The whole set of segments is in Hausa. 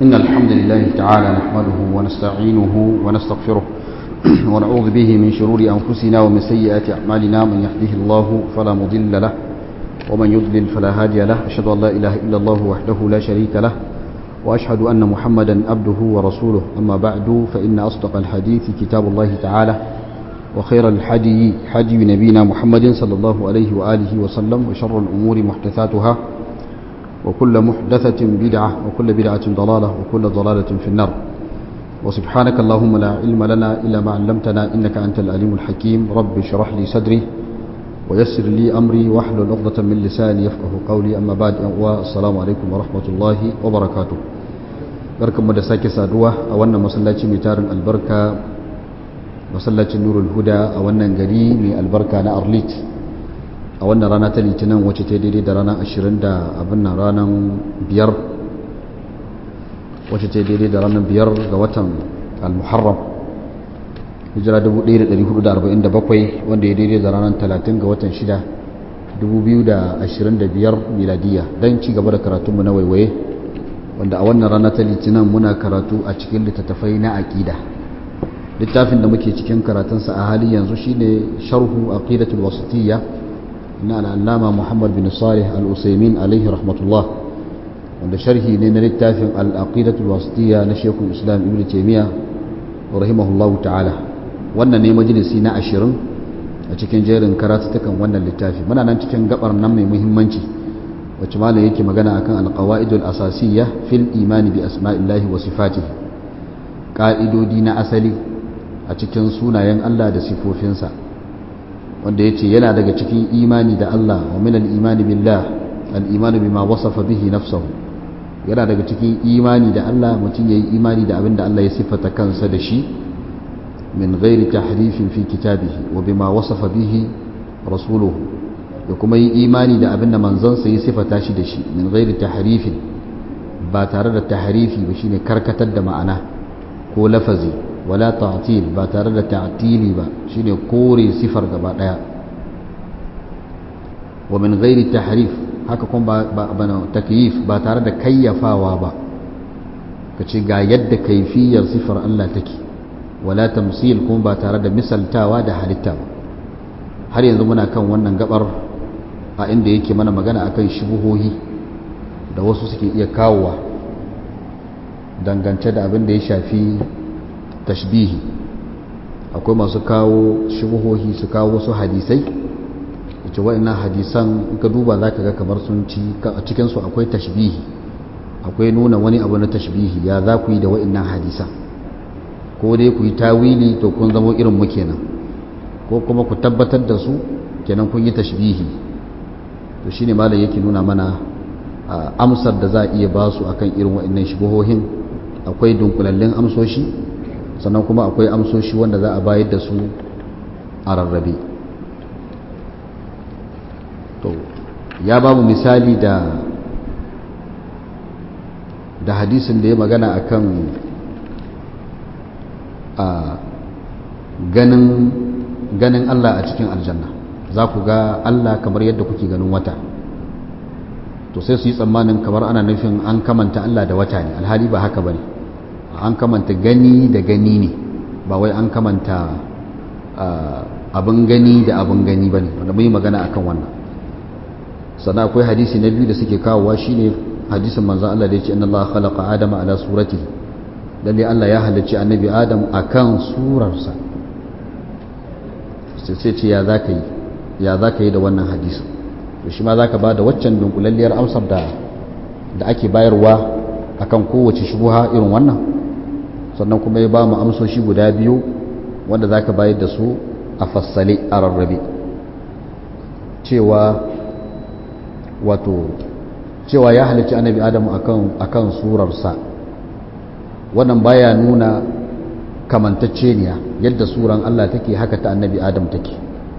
إن الحمد لله تعالى نحمده ونستعينه ونستغفره ونعوذ به من شرور أنفسنا ومن سيئات أعمالنا من يهده الله فلا مضل له ومن يضلل فلا هادي له أشهد أن لا إله إلا الله وحده لا شريك له وأشهد أن محمدا عبده ورسوله أما بعد فإن أصدق الحديث كتاب الله تعالى وخير الحدي حدي نبينا محمد صلى الله عليه وآله وسلم وشر الأمور محدثاتها وكل محدثة بدعة وكل بدعة ضلالة وكل ضلالة في النار وسبحانك اللهم لا علم لنا إلا ما علمتنا إنك أنت الأليم الحكيم رب اشرح لي صدري ويسر لي أمري واحلل عقدة من لساني يفقه قولي أما بعد والسلام عليكم ورحمة الله وبركاته barkanmu da sake saduwa a wannan masallaci mai tarin albarka masallacin nurul huda a wannan gari mai albarka na arlit a wannan rana ta litinin wacce ta daidai da ranar ashirin da abin nan ranar biyar wacce ta daidai da ranar biyar ga watan al-muharram hijira 1447 wanda ya daidai da ranar 30 ga watan 6 2025 miladiya don ci gaba da karatunmu na waiwaye wanda a wannan rana ta litinin muna karatu a cikin littattafai na aƙida littafin da muke cikin karatunsa a hali yanzu shine sharhu aqidatul wasitiyya na al'allama muhammad bin salih al-usaimin alaihi rahmatullah wanda sharhi ne na littafin al'aqidatul wasitiyya na shekul islam ibn taimiyya rahimahullahu ta'ala wannan ne majalisi na ashirin a cikin jerin karatutukan wannan littafi muna nan cikin gabar nan mai muhimmanci wacce malam yake magana akan alqawaidul asasiyya fil imani bi asma'illahi wa sifatihi ka'idodi na asali a cikin sunayen Allah da sifofinsa wanda yace yana daga cikin imani da Allah wa min al-imani billah al-imanu bima wasafa bihi nafsuhu yana daga cikin imani da Allah mutum yayi imani da abin da Allah ya sifata kansa da shi min ghairi tahrifin fi kitabihi wa bima wasafa bihi rasuluhu da kuma yi imani da abin da manzansa ya sifata shi da shi min ghairi tahrifin ba tare da tahrifi ba shine karkatar da ma'ana ko lafazi wala ta'til ba tare da ta'tili ba shine kore sifar gaba daya wa min ghairi tahrif haka kuma ba ba takyif ba tare da kayyafawa ba kace ga yadda kaifiyar sifar Allah take wala tamsil kuma ba tare da misaltawa da halitta ba har yanzu muna kan wannan gabar a inda yake mana magana akan shubuhohi da wasu suke iya kawowa dangance da abin da ya shafi tashbihi akwai masu kawo shubuhohi su kawo wasu hadisai wace wa'annan hadisan in ka duba za ka ga kamar sun ci a cikinsu akwai tashbihi akwai nuna wani abu na tashbihi ya za ku yi da wa'annan hadisan ko dai ku yi tawili to kun zamo irin mu kenan ko kuma ku tabbatar da su kenan kun yi tashbihi to shine malam yake nuna mana amsar da za a iya ba su akan irin wa'annan shubuhohin akwai dunkulallin amsoshi sannan kuma akwai amsoshi wanda za a bayar da su a rarrabe to ya ba mu misali da da hadisin da ya magana akan a ganin ganin Allah a cikin aljanna za ku ga Allah kamar yadda kuke ganin wata to sai su yi tsammanin kamar ana nufin an kamanta Allah da wata ne alhali ba haka bane an kamanta gani da gani ne ba wai an kamanta abin gani da abin gani bane wanda mun yi magana akan wannan sannan akwai hadisi na biyu da suke kawowa shine hadisin manzon Allah da yake inna Allah khalaqa adama ala suratihi lalle Allah ya halicci annabi Adam akan surarsa sai ce ya za ka yi ya za ka yi da wannan hadisin to shi ma za ka ba da waccan dunkulalliyar amsar da da ake bayarwa akan kowace shubuha irin wannan sannan kuma ya ba mu amsoshi guda biyu wanda za ka bayar da su a fassale a rarrabe cewa wato cewa ya halicci annabi adamu akan akan surarsa wannan baya nuna kamantacceniya yadda suran Allah take haka ta annabi adam take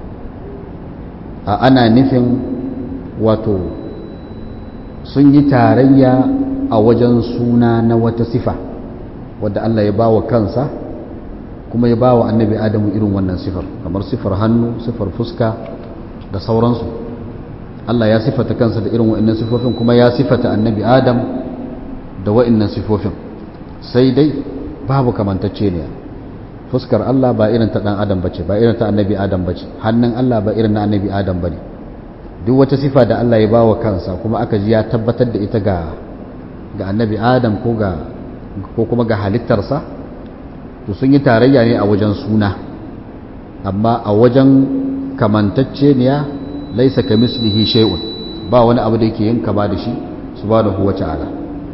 a ana nufin wato sun yi tarayya a wajen suna na wata sifa wadda Allah ya ba wa kansa kuma ya ba wa annabi adamu irin wannan sifar kamar sifar hannu sifar fuska da sauransu Allah ya sifata kansa da irin wa'annan sifofin kuma ya sifata annabi adam da wa'annan sifofin sai dai babu kamantacce ne fuskar Allah ba irin ta dan adam bace ba irin ta annabi adam bace hannun Allah ba irin na annabi adam bane duk wata sifa da Allah ya bawa kansa kuma aka ji ya tabbatar da ita ga ga annabi adam ko ga ko kuma ga halittarsa to sun yi tarayya ne a wajen suna amma a wajen kamantacce ne ya laisa kamislihi shay'un ba wani abu da yake yin kama da shi subhanahu wata'ala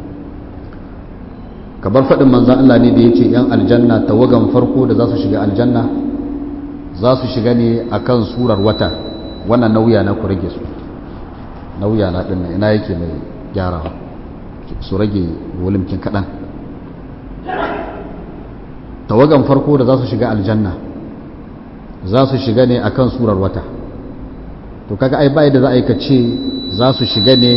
kamar faɗin manzan Allah ne da ya ce ‘yan aljanna tawagan farko da za su shiga aljanna za su shiga ne a kan surar wata wannan nauya na ku rage su nauya na ɗin ina yake mai gyara su rage wulimkin kaɗan tawagan farko da za su shiga aljanna za su shiga ne a kan surar wata to kaga ai bai da za a yi ka ce za su shiga ne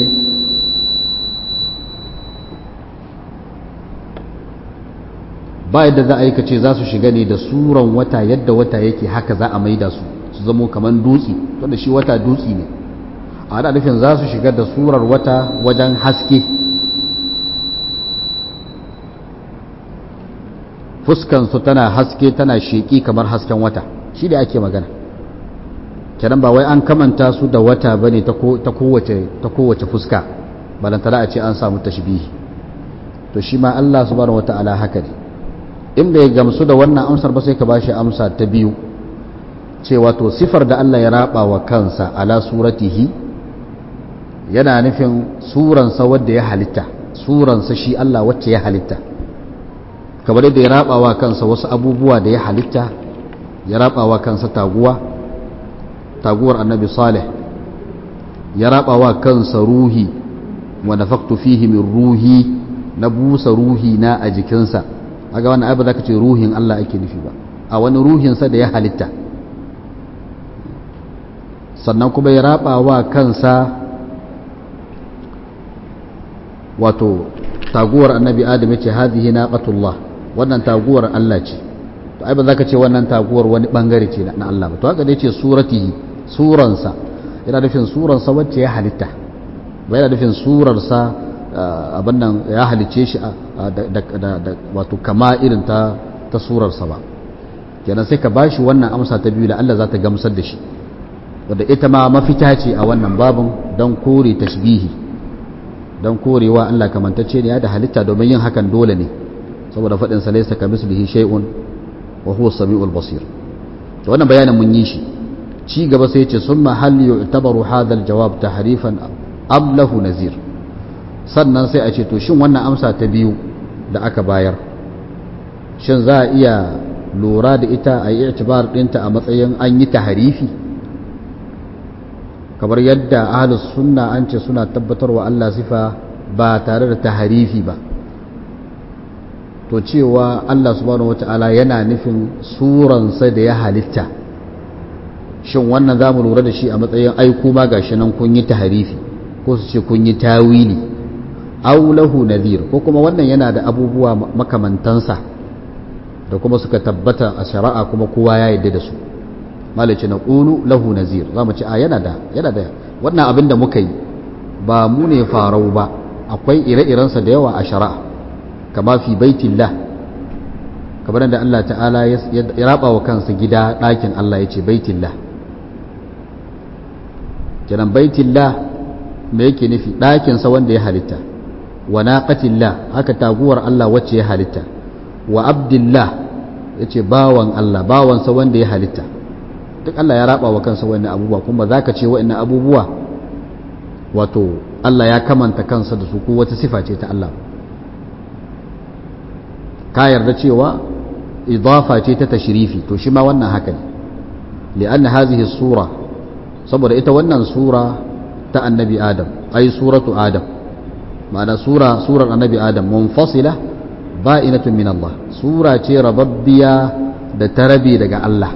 ba yadda za a yi kace za su shiga ne da suran wata yadda wata yake haka za a maida su su zamo kamar dutse to da shi wata dutse ne a da nufin za su shiga da surar wata wajen haske fuskansu tana haske tana sheki kamar hasken wata shi da ake magana kenan ba wai an kamanta su da wata bane ta kowace ta kowace fuska balantana a ce an samu tashbihi to shi ma Allah subhanahu wataala haka ne in bai gamsu da wannan amsar ba sai ka bashi amsa ta biyu cewa to sifar da Allah ya raba wa kansa ala suratihi yana nufin suransa wadda ya halitta suransa shi Allah wacce ya halitta kamar yadda ya raba wa kansa wasu abubuwa da ya halitta ya raba wa kansa taguwa taguwar annabi salih ya raba wa kansa ruhi wa nafaktu fihi min ruhi na busa ruhi na a jikinsa aga wannan ai ba za ka ce ruhin Allah ake nufi ba a wani ruhinsa da ya halitta sannan kuma ya raba wa kansa wato taguwar annabi adam ya ce hadhihi naqatullah wannan taguwar Allah ce to ai ba za ka ce wannan taguwar wani bangare ce na Allah ba to haka dai ce suratihi suransa yana nufin suransa wacce ya halitta ba yana nufin surarsa abin nan ya halice shi da wato kama irin ta ta surarsa ba kenan sai ka bashi wannan amsa ta biyu da Allah za ta gamsar da shi wadda ita ma mafita ce a wannan babin don kore tashbihi don korewa Allah kamantacce ne ya da halitta domin yin hakan dole ne saboda faɗin sa laysa kamislihi shay'un wa huwa samiul basir to wannan bayanin mun yi shi ci gaba sai ya ce summa hal yu'tabaru hadha al-jawab tahrifan am lahu nazir sannan sai a ce to shin wannan amsa ta biyu da aka bayar shin za a iya lura da ita a yi itibar ɗinta a matsayin an yi taharifi kamar yadda ahlus sunna an ce suna tabbatarwa Allah sifa ba tare da taharifi ba to cewa Allah subhanahu wata'ala yana nufin suransa da ya halitta shin wannan za mu lura da shi a matsayin aiku ma gashi nan kun yi taharifi ko su ce kun yi tawili aulahu nadhir ko kuma wannan yana da abubuwa makamantansa da kuma suka tabbata a shari'a kuma kowa ya yarda da su malaci na qulu lahu nazir zamu ci a yana da yana da wannan abin da muka yi ba mu ne farau ba akwai ire-irensa da yawa a shari'a kama fi baitillah kamar da Allah ta'ala ya raba wa kansa gida ɗakin Allah ya ce baitillah kenan baitillah me yake nufi ɗakinsa wanda ya halitta wa naqatillah haka taguwar Allah wacce ya halitta wa abdillah yace bawan Allah bawansa wanda ya halitta duk Allah ya raba wa kansa wannan abubuwa kuma zaka ce wa'annan abubuwa wato Allah ya kamanta kansa da su ko wata sifa ce ta Allah ka yarda cewa idafa ce ta tashrifi to shi ma wannan haka ne li'anna hadhihi sura saboda ita wannan sura ta annabi adam ai suratu adam ma'ana sura surar annabi adam munfasila ba'inatun min Allah sura ce rababbiya da tarabi daga Allah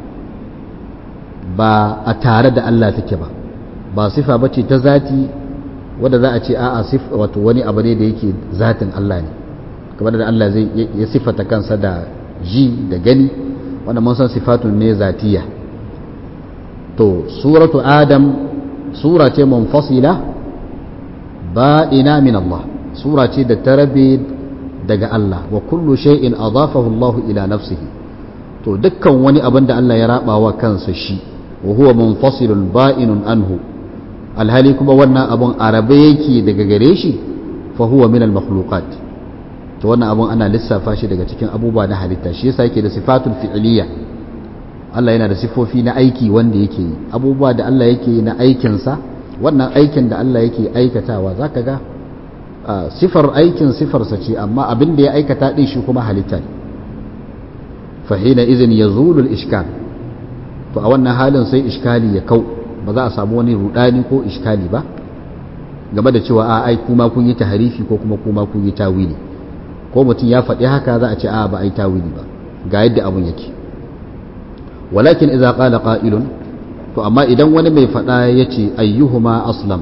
ba a tare da Allah take ba ba sifa bace ta zati wanda za a ce a'a sif wato wani abu ne da yake zatin Allah ne kamar da Allah zai ya sifata kansa da ji da gani wanda mun san sifatun ne zatiya to suratu adam sura ce munfasila ba'ina min Allah sura ce da ta rabe daga Allah wa kullu shay'in adafahu Allah ila nafsihi to dukkan wani abin da Allah ya raba wa kansa shi wa huwa munfasilun ba'inun anhu alhali kuma wannan abun arabe yake daga gare shi fa huwa min al-makhluqat to wannan abun ana lissafa shi daga cikin abubuwa na halitta shi yasa yake da sifatul fi'liya Allah yana da sifofi na aiki wanda yake yi abubuwa da Allah yake yi na aikinsa wannan aikin da Allah yake aikatawa zaka ga sifar aikin sifarsa ce amma abin da ya aikata din shi kuma halitta ne fa hina idhin yazulu al-ishkal to a wannan halin sai iskali ya kau ba za a samu wani rudani ko iskali ba game da cewa a ai kuma kun yi taharifi ko kuma kuma kun yi tawili ko mutum ya faɗi haka za a ce a ba ai tawili ba ga yadda abun yake walakin idza qala qa'ilun to amma idan wani mai faɗa yace ayyuhuma aslam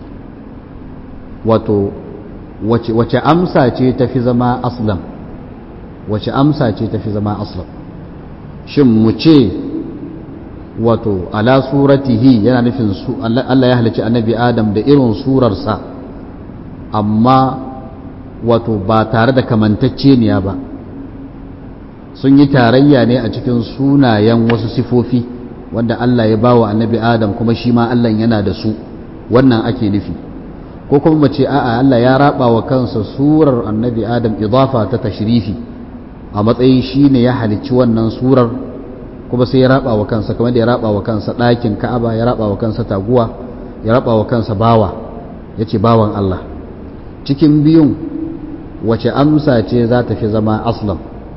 wato wace wace amsa ce tafi zama aslam wace amsa ce tafi zama aslam shin mu ce wato ala suratihi yana nufin su Allah ya halicci annabi Adam da irin surarsa amma wato ba tare da kamantacceniya ba sun yi tarayya ne a cikin sunayen wasu sifofi wanda Allah ya bawa annabi Adam kuma shi ma Allah yana da su wannan ake nufi ko kuma mace a'a Allah ya raba wa kansa surar annabi Adam idafa ta tashrifi a matsayin shi ne ya halicci wannan surar kuma sai ya raba wa kansa kamar da ya raba wa kansa ɗakin ka'aba ya raba wa kansa taguwa ya raba wa kansa bawa ya ce bawan Allah cikin biyun wace amsa ce za ta fi zama aslam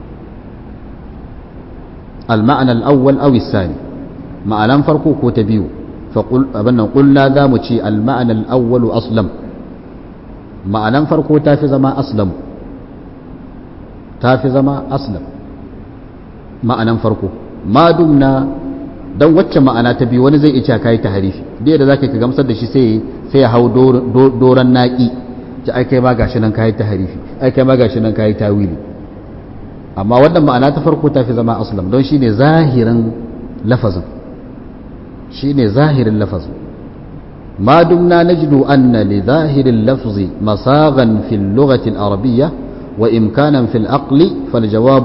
al-ma'ana al-awwal aw sani ma'anan farko ko ta biyu fa qul abannan qulna za mu ce al-ma'ana al-awwal aslam ma'anan farko ta fi zama aslam ta fi zama aslam ma'anan farko ma dumna dan wacce ma'ana ta biyu wani zai iya kai ta harifi da yadda zaka ka gamsar da shi sai sai ya hau doran naki ta ai kai ma gashi nan kai ta harifi ai kai ma gashi nan kai tawili amma wannan ma'ana ta farko ta fi zama aslam don shine zahirin lafazin shine zahirin lafazin ما دمنا نجد أن لظاهر اللفظ مصاغا في اللغة العربية وإمكانا في العقل فالجواب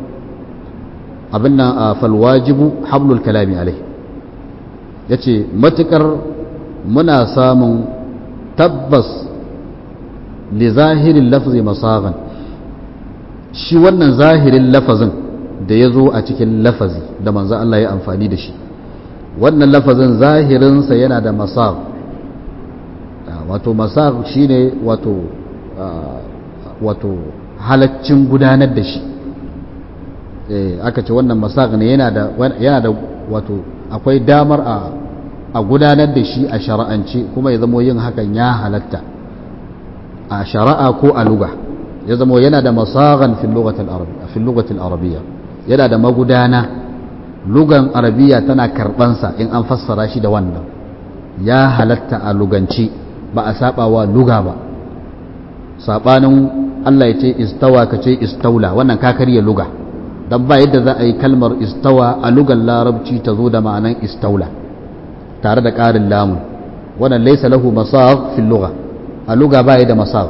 أبنا فالواجب حمل الكلام عليه yace matukar muna samun tabbas li zahirin lafzi masagan shi wannan zahirin lafazin da ya zo a cikin lafazi da manzo Allah ya amfani da shi wannan lafazin zahirinsa yana da masag wato masag shine wato wato halaccin gudanar da shi aka ce wannan masag ne yana da yana da wato akwai damar a a gudanar da shi a shara'ance kuma ya zamo yin hakan ya halatta a shari'a ko a luga ya zamo yana da masagan fil lugatil arabiyya yana da magudana lugan arabiya tana karbansa in an fassara shi da wannan ya halatta a lugance ba a saba wa luga ba sabanin Allah ya ce istawa ka ce istaula wannan ka karya luga dan ba yadda za a yi kalmar istawa a lugan larabci ta zo da ma'anan istaula tare da ƙarin lamun wannan laisa lahu masagh fil lugha a luga ba da masagh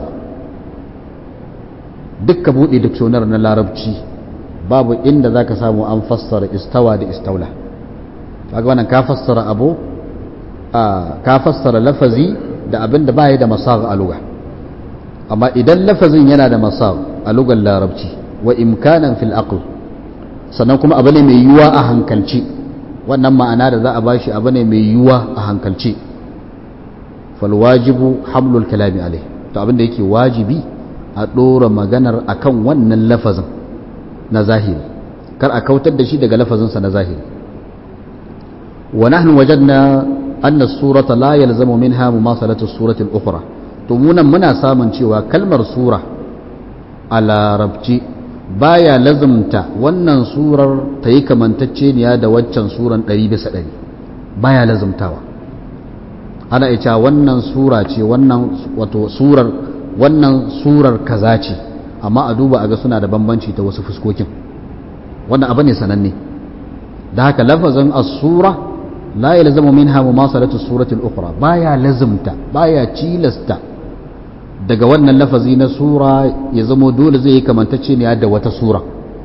dukka buɗe duk sonar na larabci babu inda za ka samu an fassara istawa da istaula kaga wannan ka fassara abu ka fassara lafazi da abin da baya da masagh a luga amma idan lafazin yana da masagh a lugar larabci wa imkanan fil aql sannan kuma abu ne mai yiwuwa a hankalci wannan ma'ana da za a bashi abu ne mai yiwuwa a hankalci fal wajibu hamlul kalami alai to abin da yake wajibi a ɗora maganar akan wannan lafazin na zahiri kar a kautar da shi daga lafazinsa na zahiri wa nahnu wajadna anna as-surata la yalzamu minha mumasalatu as-surati al-ukhra to munan muna samun cewa kalmar sura a larabci baya lazumta wannan surar ta yi kamantacceniya da waccan suran ɗari bisa ɗari baya lazumtawa ana ita wannan sura ce wannan wato surar wannan surar kaza ce amma a duba a ga suna da bambanci ta wasu fuskokin wannan abu ne sananne da haka lafazin as-sura la yalzamu minha mumasalatu surati al-ukhra baya lazimta baya cilasta daga wannan lafazi na sura ya zamo dole zai yi kamantacce ne da wata sura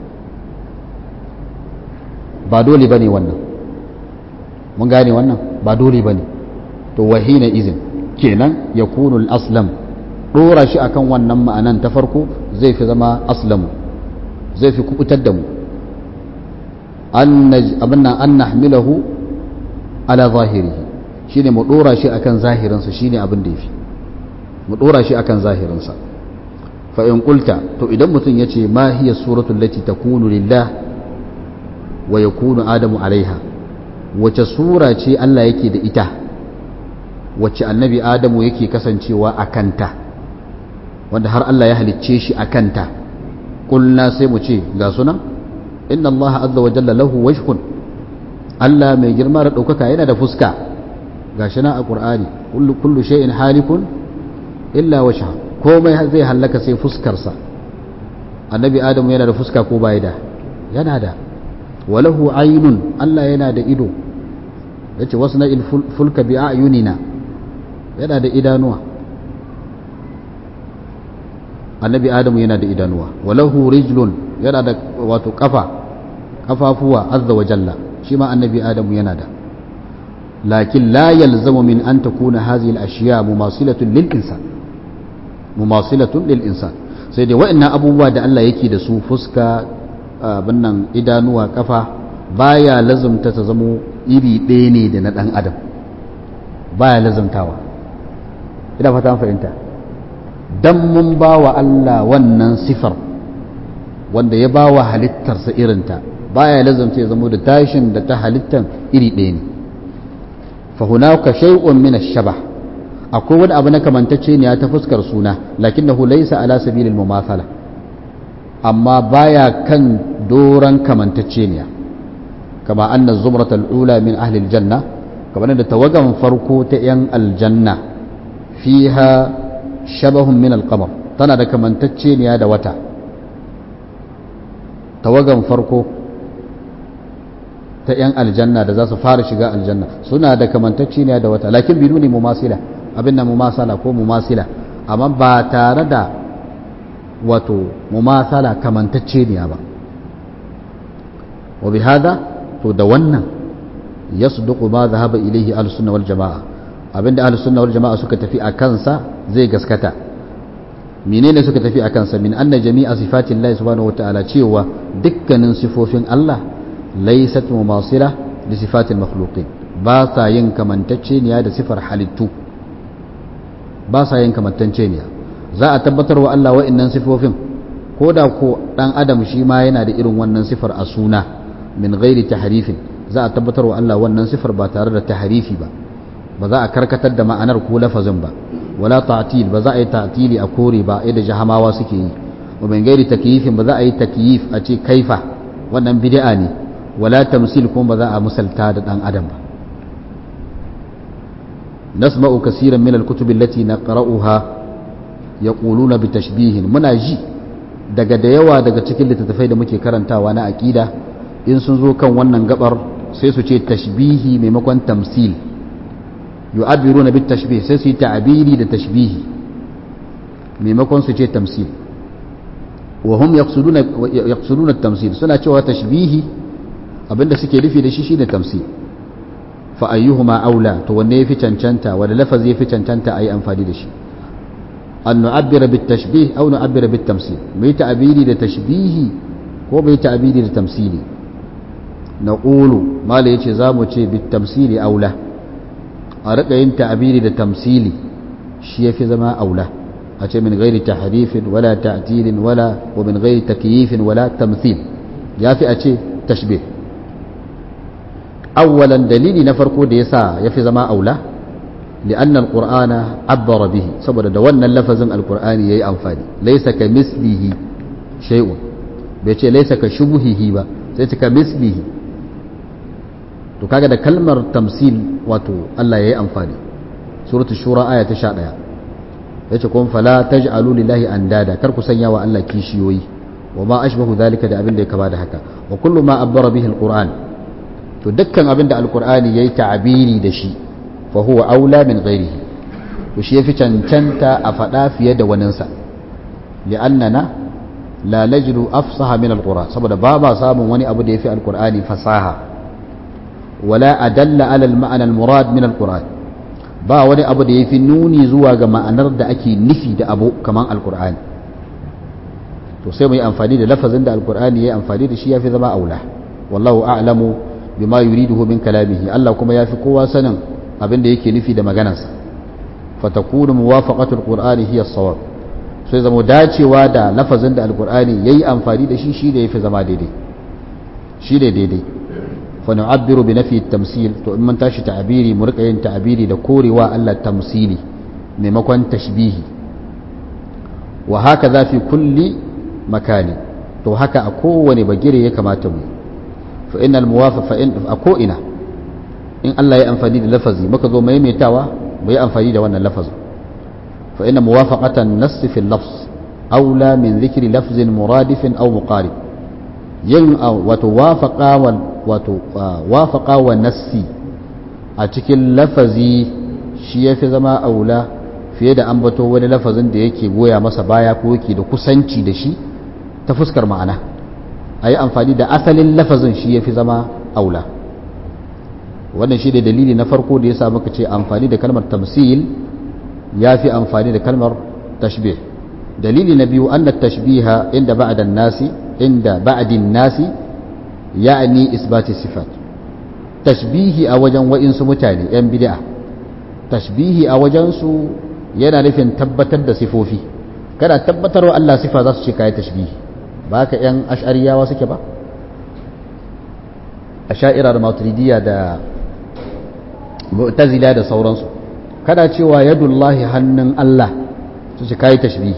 ba dole bane wannan mun gane wannan ba dole bane to wahina izin kenan ya kunu aslam dora shi akan wannan ma'anan ta farko zai fi zama aslamu zai fi kubutar da mu abin nan an nahmilahu ala zahirihi shine mu dora shi akan zahirinsa shine abin da yafi mu dora shi akan zahirinsa fa in qulta to idan mutum yace ma hiya suratul lati takunu lillah wa yakunu adamu alaiha wace sura ce Allah yake da ita wacce annabi adamu yake kasancewa a kanta wanda har Allah ya halicce shi a kanta kulna sai mu ce ga sunan inna Allah azza wa jalla lahu wajhun Allah mai girma da ɗaukaka yana da fuska gashi nan a Qur'ani kullu kullu shay'in halikun illa wajha komai zai hallaka sai fuskarsa annabi adamu yana da fuska ko bai da yana da walahu aynun Allah yana da ido yace wasna il fulka bi ayunina yana da idanuwa annabi adamu yana da idanuwa walahu rijlun yana da wato kafa kafafuwa azza wa jalla shi ma annabi adamu yana da lakin la yalzamu min an takuna hadhihi al-ashya mumasilatun lil insan mumasilatun lil insan sai dai wa'annan abubuwa da Allah yake da su fuska abin nan idanuwa kafa baya lazumta ta zamo iri ɗaya ne da na ɗan adam baya lazumtawa ina fata fahimta dan mun ba wa Allah wannan sifar wanda ya ba wa halittarsa irinta baya lazumta ya zamo da tashin da ta halittan iri ɗaya ne fa hunaka shay'un min ash-shabah akwai wani abu na kamantacce ne ta fuskar suna lakinnahu laysa ala sabilil mumathala amma baya kan doran kamantacce ne kama anna zumrata al-ula min ahli al-janna kamar da tawagan farko ta yan aljanna fiha shabahun min al-qamar tana da kamantacce ne da wata tawagan farko ta yan aljanna da za su fara shiga aljanna suna da kamantacce ne da wata lakin biduni mumasila abin da mumasala ko mumasila amma ba tare da wato mumasala kamantacce ne ba wa bi hada to da wannan yasduqu ma dhahaba ilayhi ahlus sunna wal jamaa abinda ahlus sunna wal jamaa suka tafi a kansa zai gaskata menene suka tafi a kansa min anna jami'a sifati Allah subhanahu wa ta'ala cewa dukkanin sifofin Allah laysat mumasila li sifatil makhluqin ba sa yin kamantacce ne da sifar halittu ba sa yin kamantanceniya za a tabbatar wa Allah wa'annan sifofin ko da ko dan adam shi ma yana da irin wannan sifar a suna min ghairi tahrifin za a tabbatar wa Allah wannan sifar ba tare da tahrifi ba ba za a karkatar da ma'anar ko lafazin ba wala ta'til ba za a yi ta'tili a kore ba yadda jahamawa suke yi wa min ghairi takyifin ba za a yi takyif a ce kaifa wannan bid'a ne wala tamsil kuma ba za a misalta da dan adam ba نسمع كثيرا من الكتب التي نقرأها يقولون بتشبيه muna ji daga da yawa daga cikin littattafai da muke karantawa na aqida in sun zo kan wannan gabar sai su ce tashbihi maimakon tamsil yu'abiruna bit tashbih sai su yi ta'abiri da tashbihi maimakon su ce tamsil wa hum yaqsuduna yaqsuduna tamsil suna cewa tashbihi abinda suke nufi da shi shine tamsil fa ayyuhuma aula to wanne yafi cancanta wanda lafazi yafi cancanta ayi amfani da shi an nu'abbira bit tashbih aw nu'abbira bit tamsil mu yi ta'abiri da tashbihi ko mu yi ta'abiri da tamsili naqulu mala yace zamu ce bit tamsili aula a rika yin ta'abiri da tamsili shi yafi zama aula a ce min ghairi tahrifin wala ta'tilin wala wa min ghairi takyifin wala tamthil yafi a ce tashbih أولا دليل نفرقو ديسا يفي زما أولى لأن القرآن عبر به سبب دوانا اللفظ القرآن يي أنفاني ليس كمثله شيء بيتي ليس كشبهه با ليس كمثله to kaga da kalmar tamsil wato Allah yayi amfani suratul shura aya ta 11 yace kun fala taj'alu lillahi andada kar ku sanya wa Allah kishiyoyi wa ma ashbahu dhalika da abin da ya kama da haka wa kullu ma abbara bihi alquran to dukkan abin da alkur'ani ya yi ta'abiri da shi fa huwa aula min ghairihi to shi yafi cancanta a faɗa fiye da waninsa li'annana la najru afsaha min alqur'an saboda ba ba samun wani abu da yafi alqur'ani fasaha wala adalla ala alma'na almurad min alqur'an ba wani abu da yafi nuni zuwa ga ma'anar da ake nufi da abu kaman alqur'ani to sai mu yi amfani da lafazin da alqur'ani yayi amfani da shi yafi zama aula wallahu a'lamu bima yuriduhu min kalamihi Allah kuma yafi kowa sanin abin da yake nufi da maganarsa fatakunu muwafaqatu alqur'ani hiya as-sawab sai zama dacewa da lafazin da alqur'ani yayi amfani da shi shi da yafi zama daidai shi da daidai fa nu'abbiru bi nafi at-tamsil to in mun tashi ta'abiri mu rika yin ta'abiri da korewa Allah tamsili maimakon tashbihi wa haka fi kulli makani to haka a kowane bagire ya kamata mu fa innal muwafaq fa in a ko ina in Allah ya amfani da lafazi muka zo maimaitawa mu yi amfani da wannan lafazin fa inna muwafaqatan nass fi al-lafz aula min dhikri lafzin muradifin aw muqarib yin wato wafaqa wal wato wafaqa wa nassi a cikin lafazi shi yafi zama aula fiye da ambato wani lafazin da yake goya masa baya ko yake da kusanci da shi ta fuskar ma'ana a yi amfani da asalin lafazin shi ya fi zama aula wannan shi da dalili na farko da ya sa muka ce amfani da kalmar tamsil ya fi amfani da kalmar tashbih dalili na biyu an da tashbiha inda ba'adan nasi inda ba'adin nasi ya'ani isbati sifat tashbihi a wajen wa'insu mutane yan bid'a tashbihi a wajensu yana nufin tabbatar da sifofi kada tabbatarwa Allah sifa za su ce kayi tashbihi ba ka ‘yan ash'ariyawa suke ba a sha'irar maturidiyya da mu'tazila da sauransu kada cewa yadullahi hannun Allah su ce kayi tashbihi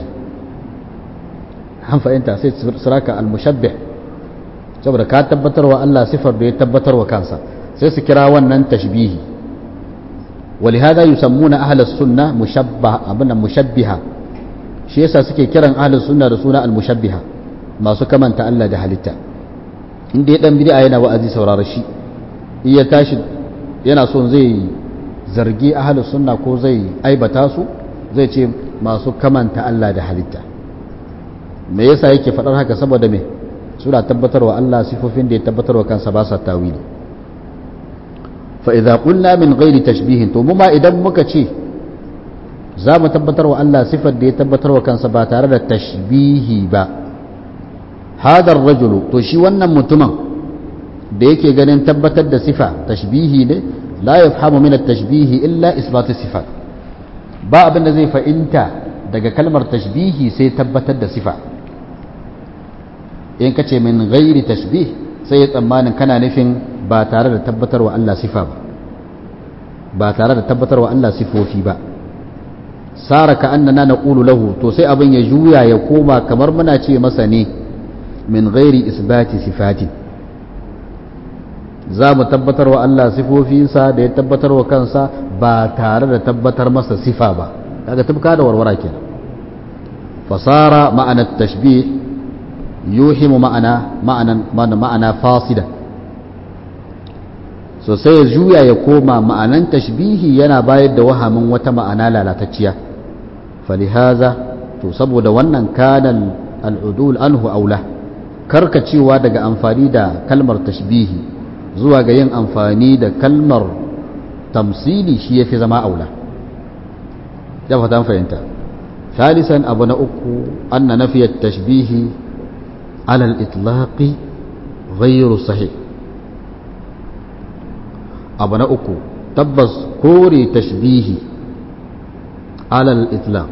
an fahimta sai suraka al-mushabbih saboda ka tabbatarwa Allah sifar da ya tabbatarwa kansa sai su kira wannan tashbihi ولهذا يسمون أهل السنة مشبه أبنا مشبهة شيء suke kiran أهل السنة da suna al-mushabbiha masu kamanta Allah da halitta inda ya dan bid'a yana wa'azi saurara shi iya tashi yana son zai zargi ahlus sunna ko zai aibata su zai ce masu kamanta Allah da halitta me yasa yake faɗar haka saboda me suna tabbatarwa Allah sifofin da ya tabbatarwa kansa ba sa tawili fa idza qulna min ghairi tashbihin to mu ma idan muka ce za mu tabbatarwa Allah sifar da ya tabbatarwa kansa ba tare da tashbihi ba hadar rajulu to shi wannan mutumin da yake ganin tabbatar da sifa tashbihi ne la yafhamu min at-tashbihi illa isbat sifat ba abin da zai fa'inta daga kalmar tashbihi sai tabbatar da sifa in kace min ghairi tashbih sai ya tsammanin kana nufin ba tare da tabbatarwa Allah sifa ba ba tare da tabbatarwa Allah sifofi ba sara ka annana naqulu lahu to sai abin ya juya ya koma kamar muna ce masa ne min ghairi isbati sifati za mu tabbatar wa Allah sifofinsa da ya tabbatar wa kansa ba tare da tabbatar masa sifa ba kaga tubka da warwara kenan fasara ma'ana tashbih yuhimu ma'ana ma'anan ma'ana fasida so sai ya juya ya koma ma'anan tashbihi yana bayar da wahamin wata ma'ana lalatacciya falihaza to saboda wannan kanan al'udul anhu aula karkacewa daga amfani da kalmar tashbihi zuwa ga yin amfani da kalmar tamsili shi ya fi zama aula ya fata fahimta ثالثا أبو نأكو أن نفي التشبيه على الإطلاق غير صحيح أبو نأكو تبس كوري تشبيه على الإطلاق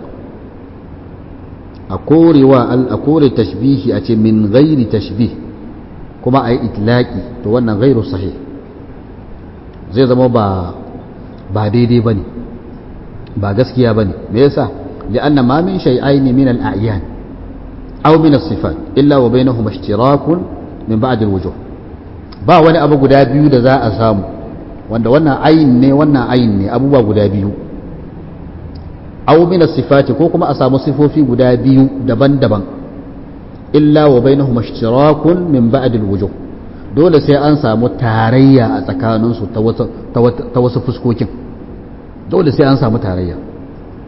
أكوري وأل أكوري تشبيه أتي من غير تشبيه كما أي إطلاقي توانا غير صحيح زي زمو با با ديدي بني با gaskiya bane me yasa لأن ما من شيئين من الأعيان أو من الصفات إلا وبينهما اشتراك من بعد الوجوه ba wani abu guda biyu da za a samu wanda wannan ayin ne wannan ayin ne abubuwa guda biyu aw min sifati ko kuma a samu sifofi guda biyu daban-daban illa wa bainahuma ishtirakun min ba'd al-wujuh dole sai an samu tarayya a tsakaninsu ta wasu fuskokin dole sai an samu tarayya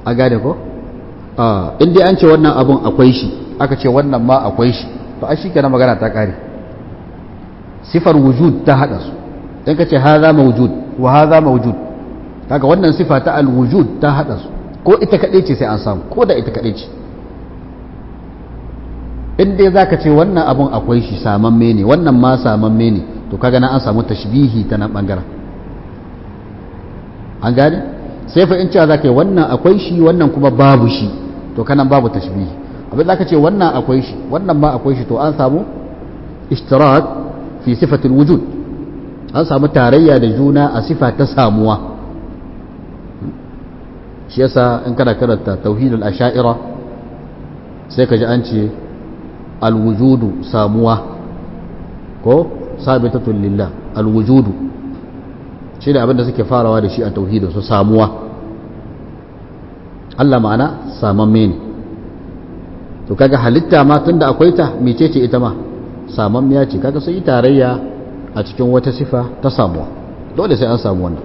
a gane ko in dai an ce wannan abun akwai shi aka ce wannan ma akwai shi to ai shikenan magana ta kare sifar wujud ta hada su in ka ce haza mawjud wa haza mawjud kaga wannan sifa ta al-wujud ta hada su ko ita kadai ce sai an samu ko da ita kadai ce in dai zaka ce wannan abun akwai shi samamme ne wannan ma samamme ne to kaga na an samu tashbihi ta nan bangaren an gane sai fa in cewa zaka yi wannan akwai shi wannan kuma babu shi to kanan babu tashbihi abin zaka ce wannan akwai shi wannan ma akwai shi to an samu ishtirak fi sifatul wujud an samu tarayya da juna a sifa ta samuwa shi yasa in kana karanta tauhidul asha'ira sai ka ji an ce alwujudu samuwa ko sabitatun lillah alwujudu shi ne abinda suke farawa da shi a tauhidin su samuwa Allah ma'ana samamme ne to kaga halitta ma tunda akwai ta mecece ita ma samammiya ce kaga sun yi tarayya a cikin wata sifa ta samuwa dole sai an samu wannan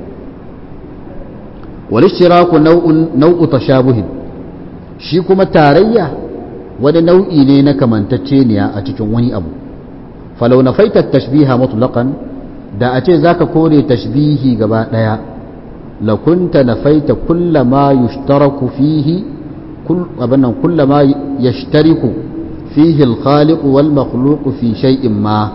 wal ishtiraku nau'un nau'u tashabuhin shi kuma tarayya wani nau'i ne na kamantacceniya a cikin wani abu falau na faita tashbiha mutlaqan da a ce zaka kore tashbihi gaba daya la kunta nafaita kulla ma yushtaraku fihi kull abannan kulla ma yashtariku fihi al-khaliq wal makhluq fi shay'in ma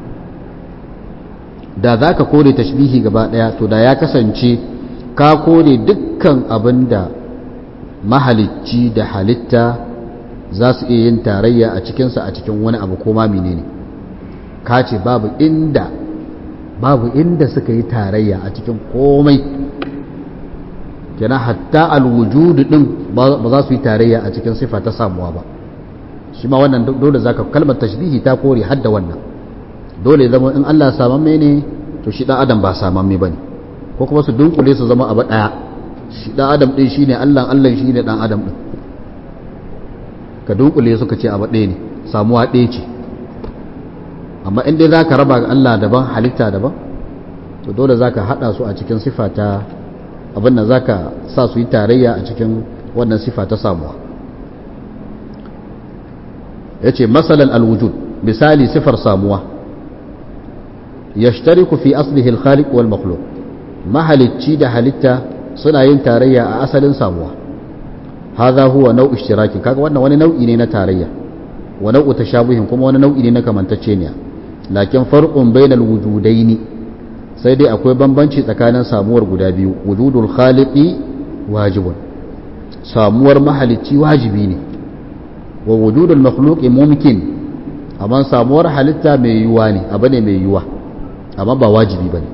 da zaka kore tashbihi gaba daya to da ya kasance ka kore dukkan abinda mahalicci da halitta za su iya yin tarayya a cikinsa a cikin wani abu ko ma menene ka ce babu inda babu inda suka yi tarayya a cikin komai kenan hatta alwujudu din ba za su yi tarayya a cikin sifa ta samuwa ba shi ma wannan dole zaka kalmar tashbihi ta kore hadda wannan dole zama in Allah samamme ne to shi dan adam ba samamme bane ko kuma su dunkule su zama abu daya shi dan adam din shine Allah Allah shine dan adam din ka dunkule suka ce abu ɗaya ne samuwa ɗaya ce amma in dai za ka raba Allah daban halitta daban to dole za ka haɗa su a cikin sifa ta abin da za ka sa su yi tarayya a cikin wannan sifa ta samuwa ya ce matsalan alwujud misali sifar samuwa ya ku fi aslihi alkhaliq wal makhluq mahalicci da halitta suna yin tarayya a asalin samuwa هذا هو نوع اشتراك kaga wannan wani nau'i ne na tarayya wa nau'u tashabuhin kuma wani nau'i ne na kamantacceniya lakin farqun bainal wujudaini sai dai akwai bambanci tsakanin samuwar guda biyu wujudul khaliqi wajibun samuwar mahalicci wajibi ne wa wujudul makhluqi mumkin amma samuwar halitta mai yuwa ne abu ne mai yuwa amma ba wajibi bane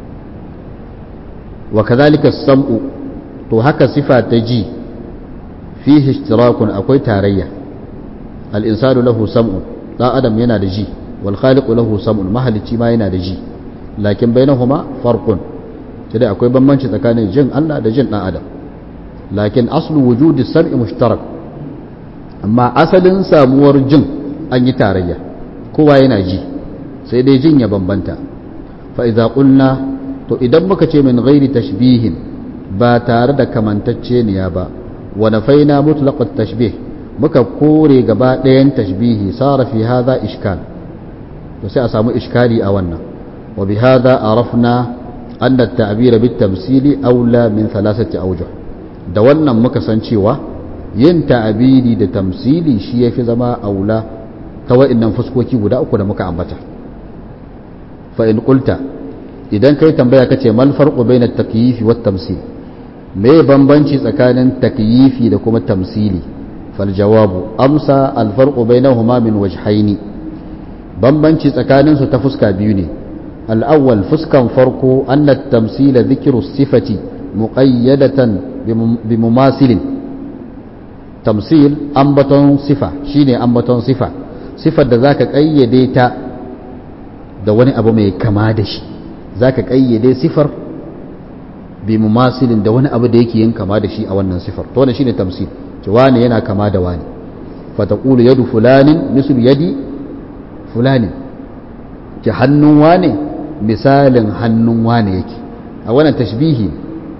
wa kadhalika sam'u to haka sifa ta ji fihi ishtirakun akwai tarayya al-insanu lahu sam'un dan adam yana da ji wal khaliqu lahu sam'un mahalicci ma yana da ji lakin bainahuma farqun sai dai akwai bambanci tsakanin jin Allah da jin dan adam lakin aslu wujudi sam'i mushtarak amma asalin samuwar jin an yi tarayya kowa yana ji sai dai jin ya bambanta fa idza qulna to idan muka ce min ghairi tashbihin ba tare da kamantacceniya ba wa nafaina mutlaq at-tashbih muka kore gaba ɗayan tashbihi sara fi hadha ishkal to sai a samu iskali a wannan wa bi hadha arafna anna at-ta'bir bit-tamsili aula min thalathati awjuh da wannan muka san cewa yin ta'abiri da tamsili shi yafi zama aula ta wa'annan fuskoki guda uku da muka ambata fa in qulta idan kai tambaya kace mal farqu bayna at-takyif wa at-tamsil me bambanci tsakanin takyifi da kuma tamsili fal jawabu amsa al farqu bainahuma min wajhaini bambanci tsakanin su ta fuska biyu ne al awwal fuskan farko anna at-tamsila dhikru sifati muqayyadatan bi mumasilin tamsil ambaton sifa shine ambaton sifa sifar da zaka kayyade ta da wani abu mai kama da shi zaka kayyade sifar bi mumasilin da wani abu da yake yin kama da shi a wannan sifar to wannan shine tamsil ce wani yana kama da wani fa taqulu yadu fulanin mislu yadi fulanin ki hannun wani misalin hannun wani yake a wannan tashbihi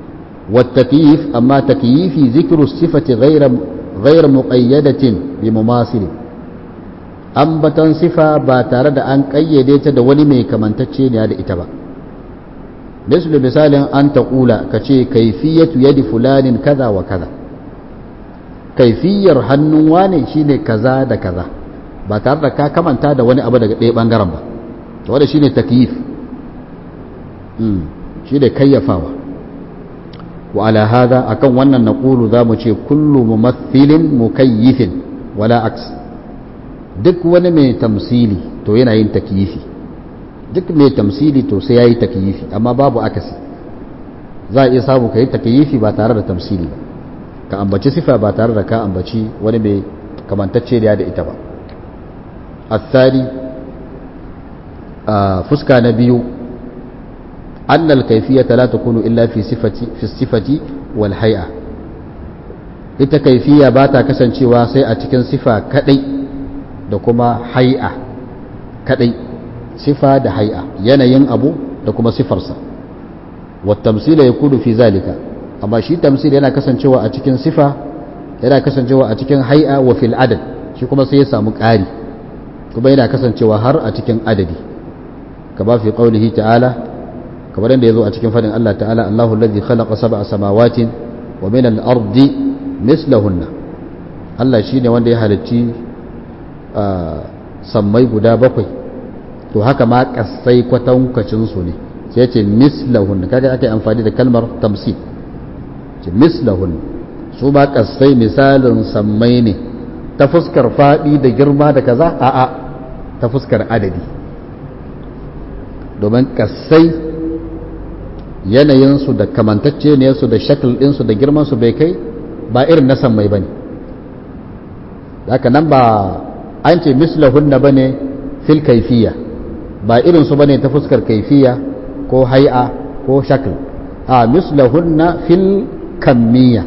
والتكييف أما تكييف ذكر الصفة غير غير مقيدة بمماثل ambatan sifa ba tare da an ƙayyade ta da wani mai kamantacce ne da ita ba misali misalin an taƙula ka ce kaifiyatu yadi fulanin kaza wa kaza kaifiyar hannun wane shine kaza da kaza ba tare da ka kamanta da wani abu daga ɗaya ɓangaren ba wanda shine takyif shi da kayyafawa wa ala hada akan wannan naqulu zamu ce kullu mumathilin mukayyifin wala aks duk wani mai tamsili to yana yin takyifi duk mai tamsili to sai yayi takyifi amma babu akasi za a iya samu kai takyifi ba tare da tamsili ba ka ambaci sifa ba tare da ka ambaci wani mai kamantacce da ita ba الثاني fuska na biyu أن الكيفية لا تكون إلا في صفة في الصفة والهيئة ita kaifiya ba ta kasancewa sai a cikin sifa kadai da kuma hai'a kadai sifa da hai'a yanayin abu da kuma sifarsa wattamsila ya kudu fi zalika amma shi tamsil yana kasancewa a cikin sifa yana kasancewa a cikin hai'a wa fil adad shi kuma sai ya samu ƙari kuma yana kasancewa har a cikin adadi ka ba fi qaulihi ta'ala kamar yadda ya zo a cikin fadin Allah ta'ala Allahu alladhi khalaqa sab'a samawatin wa min al-ardi mislahunna Allah shine wanda ya halicci sammai guda bakwai to haka ma kasai kwatankwacin su ne sai ya ce mislahunna kaga ake amfani da kalmar tamsil ce mislahunna su ba kasai misalin sammai ne ta fuskar fadi da girma da kaza a'a ta fuskar adadi domin kasai yanayinsu da kamantacce ne su da shakal ɗinsu da girmansu bai kai ba irin na sammai ba ne haka nan ba an ce mislahunna ba ne fil kaifiya ba irinsu ba ne ta fuskar kaifiya ko hai'a ko shakal a mislahunna fil kammiya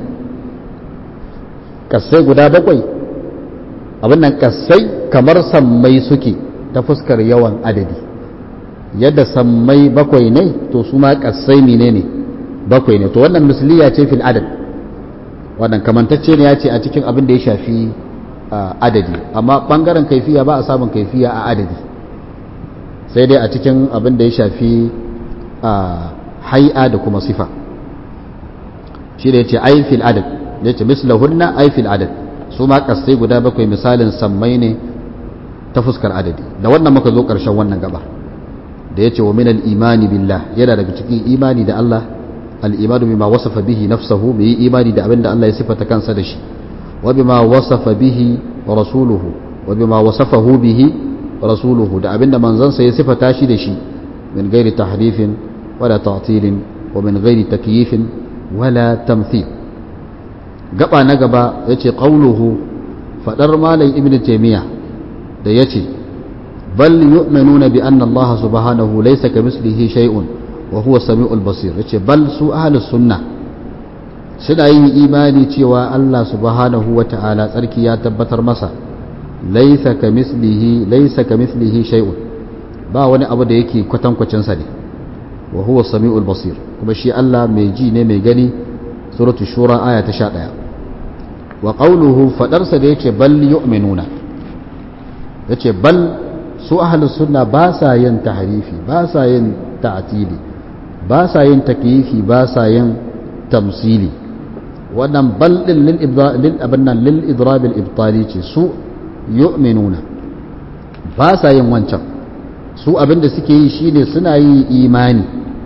kasai guda bakwai abin nan kasai kamar sammai suke ta fuskar yawan adadi yadda sammai bakwai ne to su ma kasai mine ne bakwai ne to wannan misliya ce fil adad wannan kamantacce ne ya ce a cikin abin da ya shafi adadi amma bangaren kaifiya ba a samun kaifiya a adadi sai dai a cikin abin da ya shafi hai'a da kuma sifa shi da ya ce ai fil adad ya ce mislahunna ai fil adad su ma kasai guda bakwai misalin sammai ne ta fuskar adadi da wannan muka zo ƙarshen wannan gaba da ya ce wa minal imani billah yana daga cikin imani da Allah al'imanu bima wasafa bihi nafsahu mu yi imani da abin da Allah ya sifata kansa da shi wa bima wasafa bihi rasuluhu wa bima wasafahu bihi rasuluhu da abin da manzansa ya sifata shi da shi min gairi tahrifin wala ta'tilin wa min gairi takyifin wala tamthil gaba na gaba yace qauluhu fadar malam ibnu taymiya da yace بل يؤمنون بأن الله سبحانه ليس كمثله شيء وهو السميع البصير yace bal su ahlus sunna suna yin imani cewa Allah subhanahu wata'ala tsarki ya tabbatar masa laysa kamislihi laysa kamislihi shay'un ba wani abu da yake kwatankwacin sa ne wa huwa samiul basir kuma shi Allah mai ji ne mai gani suratul shura aya ta 11 wa qawluhu fadarsa da yake bal yu'minuna yace bal su ahalus sunna ba sa yin tahrifi ba sa yin ta'tili ba sa yin takyifi ba sa yin tamsili wannan bal din lil lil abannan lil idrab al ibtali ce su yu'minuna ba sa yin wancan su abinda suke yi shine suna yin imani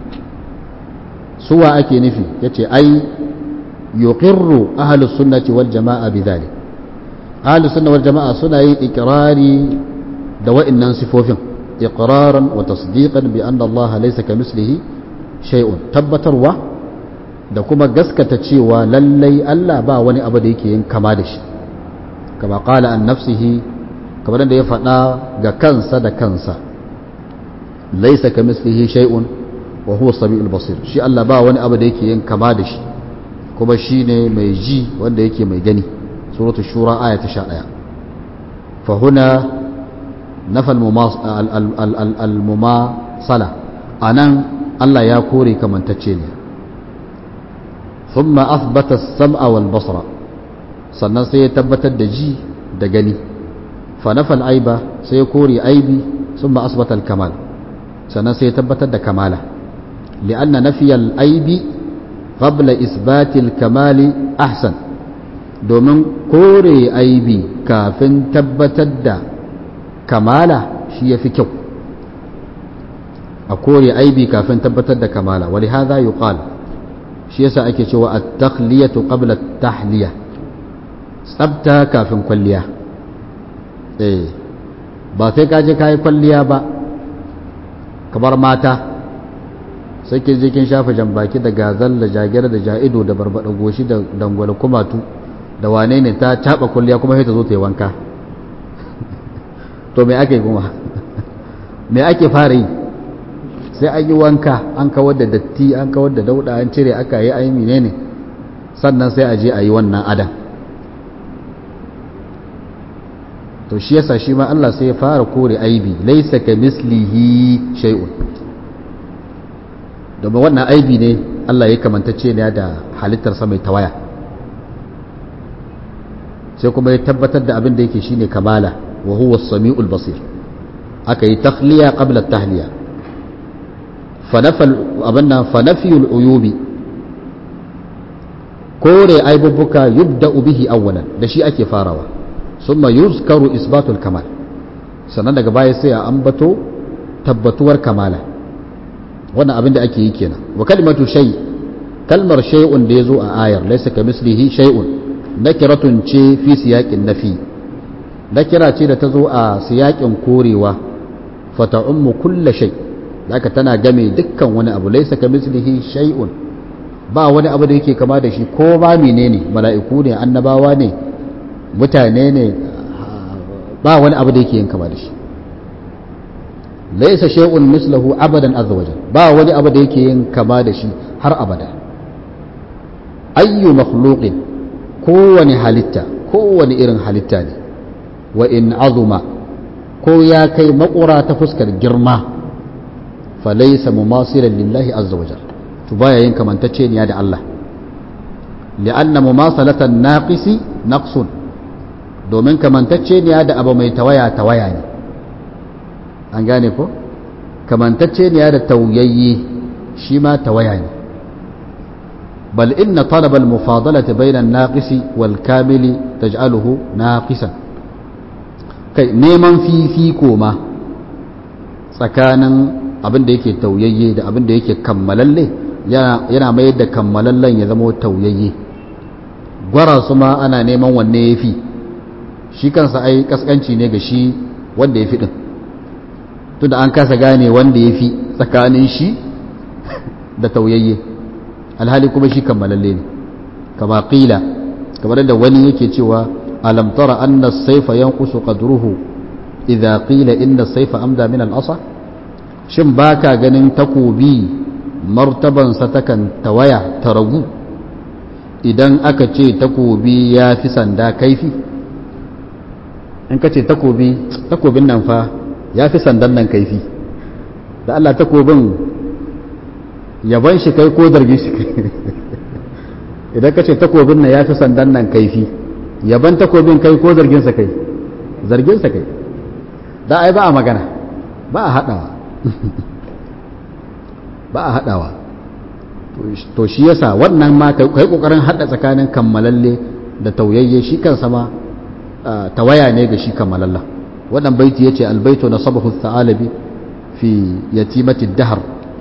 suwa ake nufi yace ai yuqirru ahlus sunnati wal jamaa bidhalik ahlus sunna wal jamaa suna yin ikrari da wa'annan sifofin iqraran wa tasdiqan bi anna Allah laysa kamislihi shay'un tabbatarwa da kuma gaskata cewa lallai Allah ba wani abu da yake yin kama da shi kama qala an nafsihi kamar da ya faɗa ga kansa da kansa laysa kamislihi shay'un wa huwa samiul basir shi Allah ba wani abu da yake yin kama da shi kuma shine mai ji wanda yake mai gani suratul shura aya ta 11 fa huna nafa almumasala a nan Allah ya kore kamantacce ne thumma athbata as-sam'a wal basra sannan sai ya tabbatar da ji da gani fa nafal aiba sai ya kore aibi thumma asbata al-kamal sannan sai ya tabbatar da kamala li'anna nafiyal aibi qabla isbati al-kamali ahsan domin kore aibi kafin tabbatar da kamala shi ya fi kyau a kore aibi kafin tabbatar da kamala wali haza yi shi yasa ake cewa a takhliyatu qabla tahliya tsabta kafin kwalliya eh ba sai ka je ka yi kwalliya ba kamar mata sai ke je kin shafa jambaki da gazal da jagira da ja'ido da barbada goshi da dangwala kumatu da wane ne ta taba kwalliya kuma sai ta zo ta yi wanka to me ake kuma me ake fara yi sai an yi wanka an kawar da datti an kawar da dauda an cire aka yi ayi menene sannan sai a je a yi wannan adan to shi yasa shi ma Allah sai ya fara kore aibi laisa ka mislihi shay'un domin wannan aibi ne Allah ya kamantacce ne da halittarsa mai tawaya sai kuma ya tabbatar da abin da yake shine kamala wa huwa as-sami'ul basir aka yi takhliya qabla at-tahliya abinnan fanafiyul uyubi kore aibubuka yubda'u bihi awwalan da shi ake farawa summa yuzkaru isbatul kamal sannan daga baya sai a ambato tabbatuwar kamala wannan abin da ake yi kenan wa kalimatu shay kalmar shay'un da yazo a ayar laysa kamislihi shay'un nakiratun ce fi siyaqin nafi nakira ce da ta zo a siyaƙin korewa fata ummu kulla shay haka tana game dukkan wani abu laisa ka mislihi shay'un ba wani abu da yake kama da shi ko ba menene mala'iku ne annabawa ne mutane ne ba wani abu da yake yin kama da shi laisa shay'un mislahu abadan azza wajal ba wani abu da yake yin kama da shi har abada ayyu makhluqin kowane halitta kowane irin halitta ne wa in azuma ko ya kai makura ta fuskar girma falaisa mumasilan lillahi azza wajal to baya yin kamantacce ne da Allah li'anna mumasalatan naqisi naqsun domin kamantacce ne da abu mai tawaya tawaya ne an gane ko kamantacce ne da tauyayye shi ma tawaya ne bal inna talaba al-mufadalati bayna an-naqisi wal kamili taj'aluhu naqisan kai neman fifiko ma tsakanin abin da yake tauyayye da abin da yake kammalalle yana mayar da kammalallen ya zama tauyayye gwara su ma ana neman wanne ya fi shi kansa ai kaskanci ne ga shi wanda ya fi ɗin tunda an kasa gane wanda ya fi tsakanin shi da tauyayye alhali kuma shi kammalalle ne kama ƙila kamar da wani yake cewa alam tara anna saifa yanqusu qadruhu idza qila inna saifa amda min al-asa shin baka ganin takobi martaban sa takan tawaya ta ragu idan aka ce takobi ya fi sanda kaifi in ka ce takobi takobin nan fa ya fi sandan nan kaifi da Allah takobin yaban shi kai ko zargi shi kai idan ka ce takobin nan ya fi sandan nan kaifi yaban takobin kai ko zarginsa kai zarginsa kai da ai ba a magana ba a haɗawa ba a haɗawa to shi yasa wannan ma kai ƙoƙarin haɗa tsakanin kammalalle da tauyayye shi kansa ma tawaya ne ga shi kammalalla wannan baiti yace albaitu nasabahu thalabi fi yatimati dahar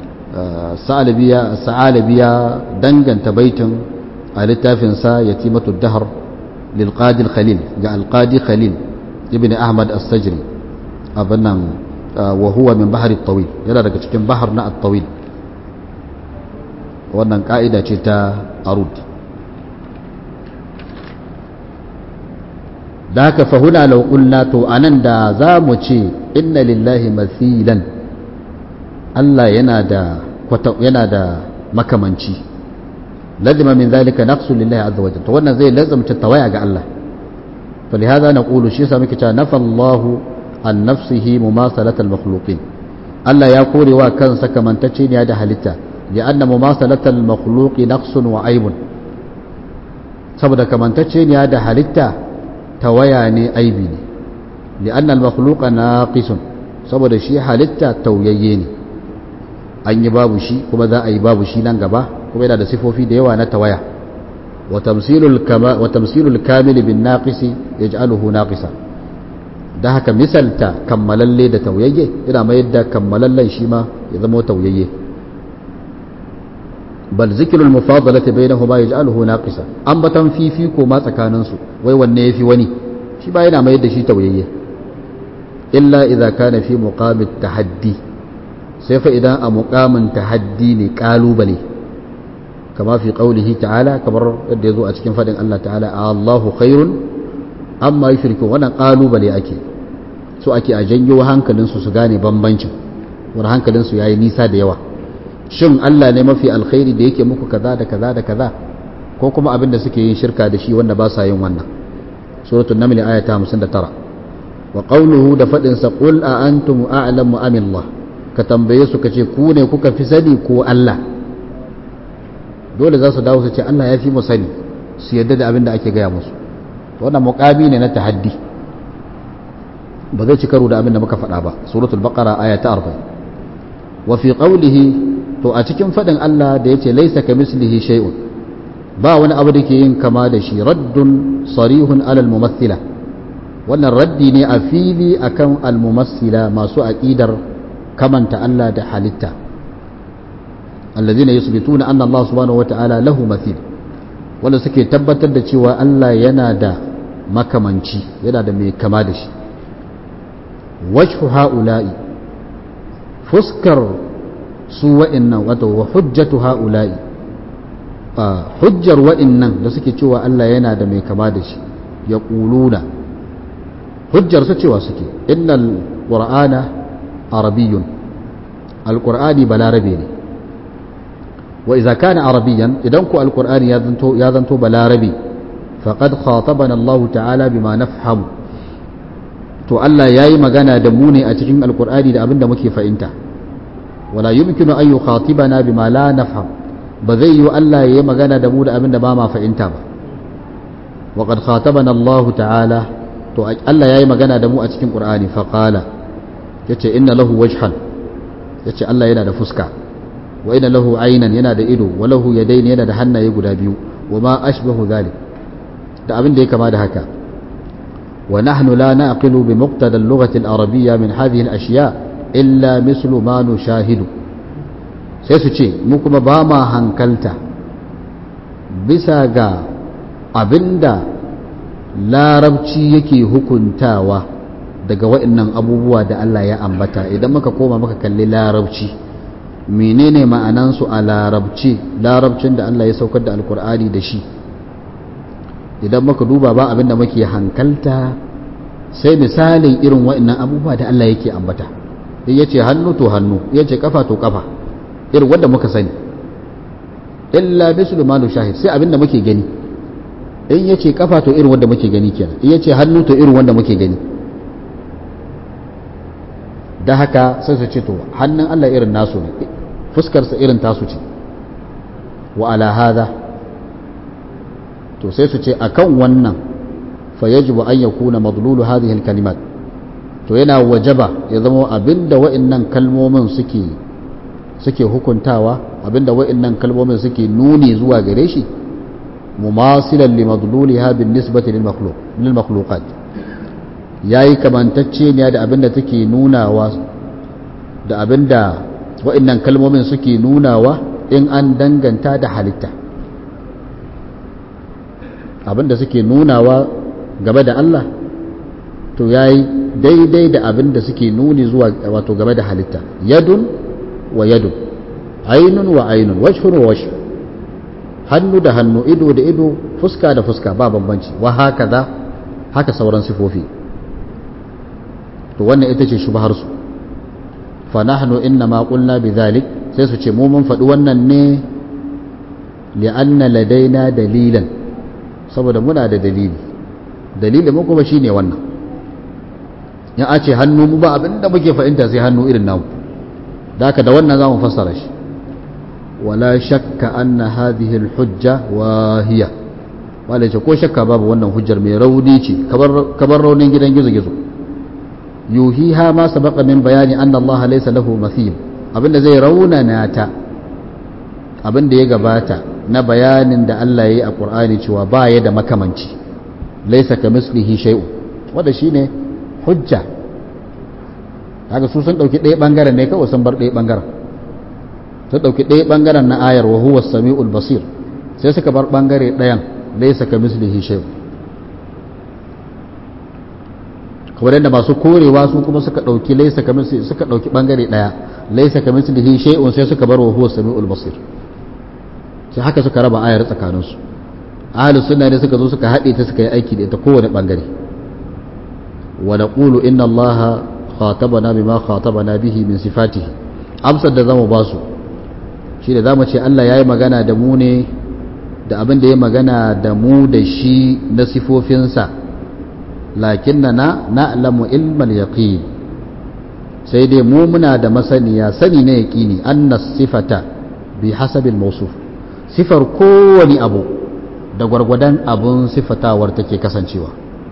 sa'alabi ya danganta baitin a littafinsa yatimatu dahar للقاضي الخليل جاء القاضي خليل ابن أحمد السجري أبنا وهو من بحر الطويل يلا daga cikin bahar na الطويل wannan ka'ida ce ta arud da haka fahuna lau qulna to anan da za mu ce inna lillahi mathilan Allah yana da yana da makamanci lazima min zalika naqsu lillahi azza wa jalla to wannan zai lazumta tawaya ga Allah فلهذا نقول شيء سامك نفى الله عن نفسه مماثلة المخلوقين الله يقول وكان سكمن تشين يا هلتا لأن مماثلة المخلوق نقص وعيب saboda kamantacce ne da halitta tawaya ne aibi ne li'annal makhluqa naqisun saboda shi halitta tauyayye ne an yi babu shi kuma za a yi babu shi nan gaba kuma yana da sifofi da yawa na tawaya wa tamsilul kama wa tamsilul kamil bin naqisi yaj'aluhu naqisa da haka misalta kammalalle da tauyayye yana mayar da kammalallen shi ma ya zama tauyayye bal zikrul mufadalati bainahuma yaj'aluhu naqisa ambatan fifi ko ma tsakanin su wai wanne yafi wani shi ba yana mayar da shi tauyayye illa idza kana fi muqamit tahaddi sai fa idan a muqamin tahaddi ne kalubale kama fi qaulihi ta'ala kamar yadda yazo a cikin fadin Allah ta'ala Allahu khairun amma yushriku wannan kalubale ake so ake a janyo hankalin su su gane bambancin wani hankalin su yayi nisa da yawa shin Allah ne mafi alkhairi da yake muku kaza da kaza da kaza ko kuma abin da suke yin shirka da shi wanda ba sa yin wannan suratul naml aya ta 59 wa qawluhu da fadin sa qul a antum a'lamu am Allah ka tambaye su kace ku ne kuka fi sani ko Allah dole za su dawo su ce Allah ya fi mu sani su yadda da abin da ake gaya musu wannan muqami ne na tahaddi ba zai ci karo da abin da muka faɗa ba suratul baqara aya ta 40 wa fi qawlihi to a cikin faɗin Allah da yace laysa kamislihi shay'un ba wani abu da ke yin kama da shi raddun sarihun alal mumathila wannan raddi ne a fili akan almumassila masu aqidar kamanta Allah da halitta alladhina yusbituna anna Allah subhanahu wata'ala lahu mathil wanda suke tabbatar da cewa Allah yana da makamanci yana da mai kama da shi wajhu ha'ula'i fuskar su wa'innan wato wa hujjatu ha'ula'i hujjar wa'innan da suke cewa Allah yana da mai kama da shi ya ƙuluna hujjar su cewa suke innal qur'ana arabiyyun alqur'ani balarabe ne wa idza kana arabiyyan idan ku alqur'ani ya zanto ya zanto balarabe faqad khatabana Allah ta'ala bima nafhamu to Allah yayi magana da mu ne a cikin alqur'ani da abinda muke fahimta wala yumkinu an yukhatibana bima la nafham ba zai yi Allah yayi magana da mu da abinda ba ma fahimta ba wa qad khatabana Allah ta'ala to Allah yayi magana da mu a cikin qur'ani fa qala yace inna lahu wajhan yace Allah yana da fuska wa inna lahu aynan yana da ido wa lahu yadayn yana da hannaye guda biyu wa ma ashbahu dhalik da abin da ya kama da haka wa nahnu la naqilu bi muqtada al-lughati al-arabiyya min hadhihi al-ashya illa mislu ma nushahidu sai su ce mu kuma ba ma hankalta bisa ga abinda larabci yake hukuntawa daga waɗannan abubuwa da Allah ya ambata idan muka koma muka kalli larabci menene ma'anansu a larabci larabcin da Allah ya saukar da alkur'ani da shi idan muka duba ba abin da muke hankalta sai misalin irin waɗannan abubuwa da Allah yake ambata in yace hannu to hannu yace kafa to kafa irin wanda muka sani illa mislu ma shahid sai abin da muke gani in yace kafa to irin wanda muke gani kenan in yace hannu to irin wanda muke gani da haka sai su ce to hannun Allah irin nasu ne fuskarsa irin tasu ce wa ala hadha to sai su ce akan wannan fa yajibu an yakuna madlulu hadhihi alkalimat to yana wajaba ya zama abinda wa'annan kalmomin suke suke hukuntawa abinda wa'annan kalmomin suke nuni zuwa gare shi mumasilan li madluliha bin nisbati lil makhluq lil makhluqat yayi kamantacce ne da abinda take nunawa da abinda wa'annan kalmomin suke nunawa in an danganta da halitta abinda suke nunawa game da Allah to yayi daidai da abinda suke nuni zuwa wato game da halitta yadun wa yadun ainun wa ainun wajhun wa wajh hannu da hannu ido da ido fuska da fuska ba bambanci wa haka za haka sauran sifofi to wannan ita ce shubhar su fa nahnu inna ma qulna bidhalik sai su ce mu mun faɗi wannan ne li'anna ladaina dalilan saboda muna da dalili dalilin mu kuma shine wannan in a ce hannu mu ba abinda muke fahimta sai hannu irin namu da haka da wannan za mu fassara shi wala shakka anna hadhihi alhujja wahiya wanda ce ko shakka babu wannan hujjar mai rauni ce kamar raunin gidan gizo-gizo yuhiha ma sabaqa min bayani anna Allah laysa lahu mathil abinda zai raunana ta abinda ya gabata na bayanin da Allah yayi a Qur'ani cewa ba ya da makamanci laysa kamislihi shay'un wanda shine hujja kaga su sun dauki ɗaya bangaren ne kawai sun bar ɗaya bangaren sun dauki ɗaya bangaren na ayar wa huwa samiul basir sai suka bar bangare ɗayan laysa kamislihi shay'un kamar yadda masu korewa su kuma suka dauki laysa kamislihi suka dauki bangare ɗaya laysa kamislihi shay'un sai suka bar wa huwa samiul basir sai haka suka raba ayar tsakaninsu ahlus sunna ne suka zo suka haɗe ta suka yi aiki da ita kowane bangare wa naqulu inna allaha khatabana bima khatabana bihi min sifatihi amsar da zamu basu shi da zamu ce Allah yayi magana da mu ne da abin da ya magana da mu da shi na sifofinsa lakinnana na'lamu ilmal yaqin sai dai mu muna da masaniya sani na yaqini anna sifata bi hasabil mawsuf sifar kowani abu da gwargwadon abun sifatawar take kasancewa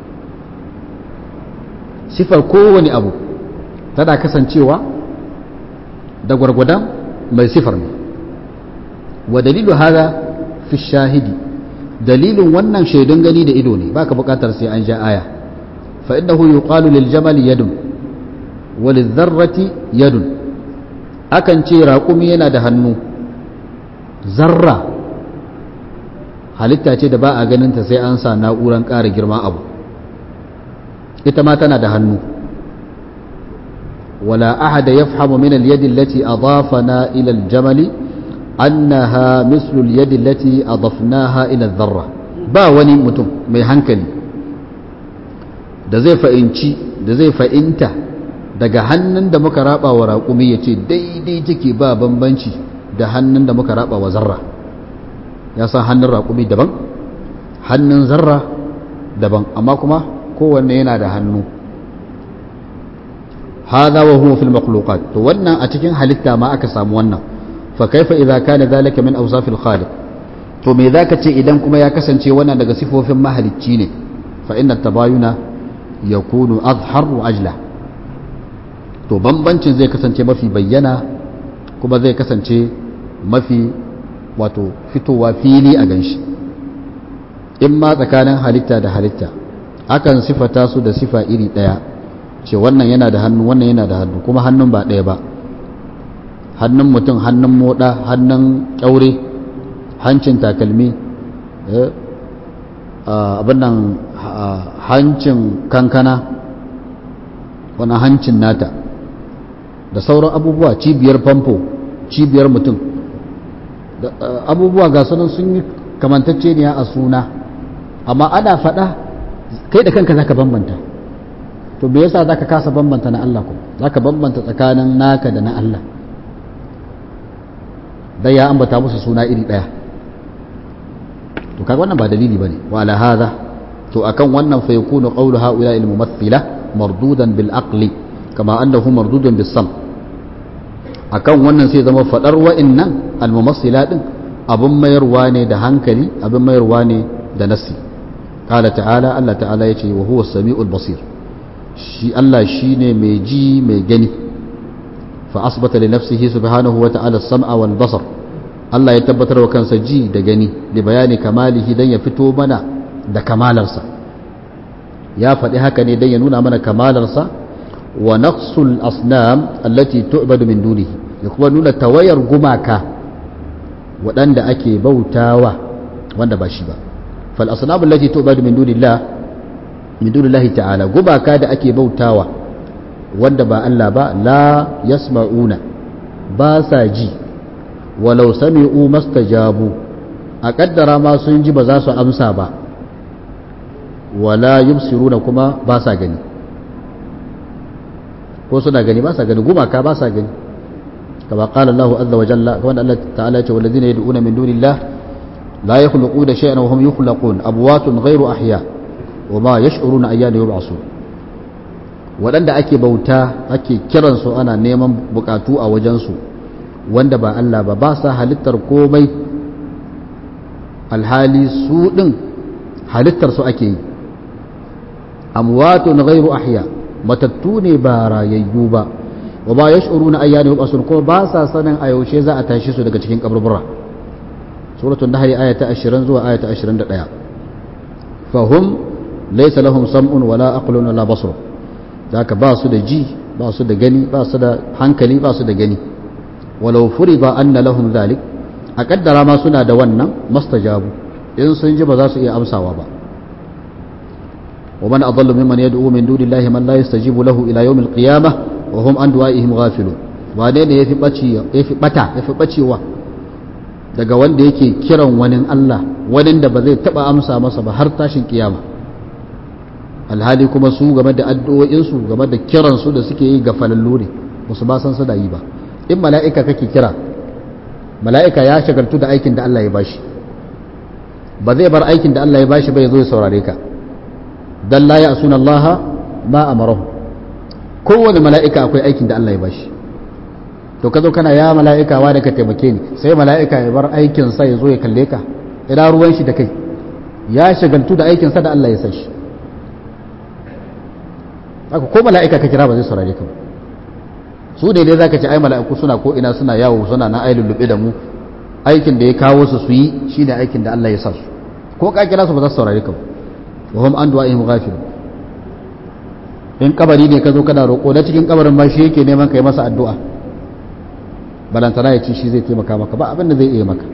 sifar kowani abu tana kasancewa da gwargwadon mai sifar ne wa dalilu hada fi shahidi dalilin wannan shaidun gani da ido ne baka bukatar sai an ja aya fa innahu yuqalu lil jamali yadun wa lil dharrati yadun akan ce raƙumi yana da hannu zarra halitta ce da ba a ganinta sai an sa na'uran ƙara girma abu ita ma tana da hannu ولا أحد يفهم من اليد التي أضافنا إلى الجمل أنها مثل اليد التي أضفناها إلى الذرة با وني متم mai hankali da zai fa'inci da zai fa'inta daga hannun da muka raba wa raƙumi ya ce daidai take ba bambanci da hannun da muka raba wa zarra ya san hannun raƙumi daban hannun zarra daban amma kuma kowanne yana da hannu هذا وهو في المخلوقات to wannan a cikin halitta ma aka samu wannan fa kaifa idza kana zalika min awsaf al-khaliq to me zaka ce idan kuma ya kasance wannan daga sifofin mahalicci ne fa inna tabayuna yakunu azhar wa ajla to bambancin zai kasance mafi bayyana kuma zai kasance mafi wato fitowa fili a ganshi in ma tsakanin halitta da halitta akan sifata su da sifa iri daya ce wannan yana da hannu wannan yana da hannu kuma hannun ba ɗaya ba hannun mutum hannun moɗa hannun ƙyaure hancin takalmi abin nan hancin kankana wani hancin nata da sauran abubuwa cibiyar famfo cibiyar mutum abubuwa ga sunan sun yi kamantacce ne a suna amma ana faɗa kai da kanka zaka bambanta to me yasa zaka kasa bambanta na Allah ko zaka bambanta tsakanin naka da na Allah dai ya ambata musu suna iri daya to kaga wannan ba dalili bane wa ala hadha to akan wannan fa yakunu qawlu haula al mumathila mardudan bil aqli kama annahu mardudun bis sam akan wannan sai zama fadar wa'annan al mumathila din abun mayarwa ne da hankali abun mayarwa ne da nasi قال تعالى الله تعالى يتي وهو السميع البصير shi Allah shi ne mai ji mai gani fa asbata li nafsihi subhanahu wa ta'ala sam'a wal basar Allah ya tabbatar wa kansa ji da gani da bayani kamalihi dan ya fito mana da kamalarsa ya faɗi haka ne dan ya nuna mana kamalarsa wa naqsul asnam allati tu'badu min dunihi ya kuma nuna tawayar gumaka waɗanda ake bautawa wanda ba shi ba fal asnam allati tu'badu min dunillah min dunillahi ta'ala gubaka da ake bautawa wanda ba Allah ba la yasma'una ba sa ji walau sami'u mastajabu a kaddara ma sun ji ba za su amsa ba wala yubsiruna kuma ba sa gani ko suna gani ba sa gani gumaka ba sa gani kama qala Allahu azza wa jalla kama Allah ta'ala ya ce wallazina yad'una min dunillah la yakhluquna shay'an wa hum yukhlaqun abwatun ghayru ahya' wa ma yash'uruna ayyana yub'asu waɗanda ake bauta ake kiransu ana neman bukatu a wajensu wanda ba Allah ba ba sa halittar komai alhali su ɗin halittar su ake yi amwatun ghairu ahya matattu ne ba rayayyu ba wa ba yash'uruna ayyana yub'asun kuma ba sa sanin a yaushe za a tashi su daga cikin kaburbura suratul nahl aya ta 20 zuwa aya ta 21 fahum laysa lahum sam'un wala aqlun wala basar zaka ba su da ji ba su da gani ba su da hankali ba su da gani walau furida anna lahum dhalik a kaddara ma suna da wannan mastajabu in sun ji ba za su iya amsawa ba ومن أضل ممن يدعو من دون الله من لا يستجيب له إلى يوم القيامة وهم عن دعائهم غافلون wane ne yafi yafi bata yafi bacewa daga wanda yake kiran wani Allah wani da ba zai taba amsa masa ba har tashin kiyama alhali kuma su game da addu'o'insu game da kiransu da suke yi ga falallu ne musu ba san su da yi ba in mala'ika kake kira mala'ika ya shagaltu da aikin da Allah ya bashi ba zai bar aikin da Allah ya bashi ba ya zo ya saurare ka dan la ya'suna Allah ma amarahu kowane mala'ika akwai aikin da Allah ya bashi to ka zo kana ya mala'ika wa da ka taimake ni sai mala'ika ya bar aikin sa ya zo ya kalle ka ina ruwan shi da kai ya shagaltu da aikin sa da Allah ya san shi haka ko mala'ika ka kira ba zai saurare ka ba su ne dai zaka ce ai mala'iku suna ko ina suna yawo suna na ai lullube da mu aikin da ya kawo su su yi shine aikin da Allah ya sa su ko ka kira su ba za su saurare ka ba wa hum an du'a'ihim ghafil in kabari ne ka zo kana roƙo na cikin kabarin ma shi yake neman kai masa addu'a balantana ya ci shi zai taimaka maka ba abin da zai iya maka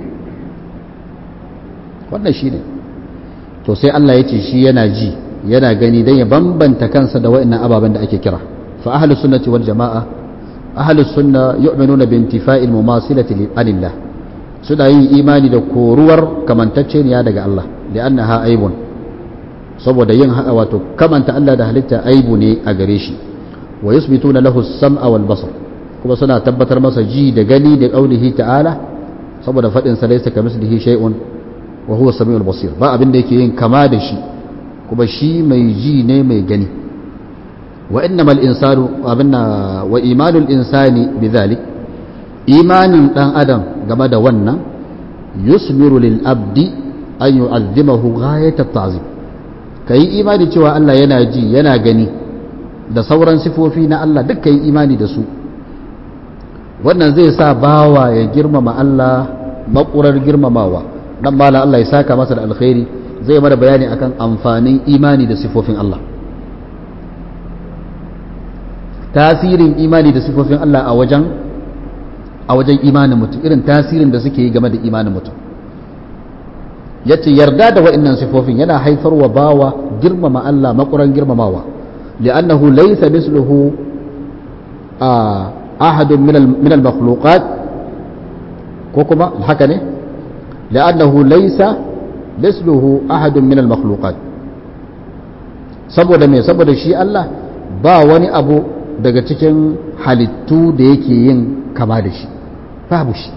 wannan shi ne to sai Allah ya ce shi yana ji yana gani dan ya bambanta kansa da wa'annan ababen da ake kira fa ahlus sunnati wal jama'a ahlus sunna yu'minuna bi intifa'il mumasilati lillah suna yin imani da koruwar kamantacceniya daga Allah li'annaha aibun saboda yin haka wato kamanta Allah da halitta aibu ne a gare shi wa yusbituna lahu as-sam'a wal basar kuma suna tabbatar masa ji da gani da qaulihi ta'ala saboda fadin sa laysa kamislihi shay'un wa huwa as-sami'ul basir ba abin da yake yin kama da shi kuma shi mai ji ne mai gani wa innamal insanu abinna wa imanul insani bidhalik imanin dan adam game da wannan yusmiru lil abdi an yu'azzimahu ghayat at-ta'zim kai imani cewa Allah yana ji yana gani da sauran sifofi na Allah duk kai imani da su wannan zai sa bawa ya girmama Allah makurar girmamawa dan mala Allah ya saka masa da alkhairi zai mana bayani akan amfanin imani da sifofin Allah tasirin imani da sifofin Allah a wajen a wajen imanin mutum irin tasirin da suke yi game da imanin mutum yace yarda da wa'annan sifofin yana haifarwa bawa girmama Allah makuran girmamawa li'annahu laysa misluhu ahadun min al-makhluqat ko kuma haka ne li'annahu laysa misluhu ahadun min al-makhluqat saboda me saboda shi Allah ba wani abu daga cikin halittu da yake yin kama da shi babu shi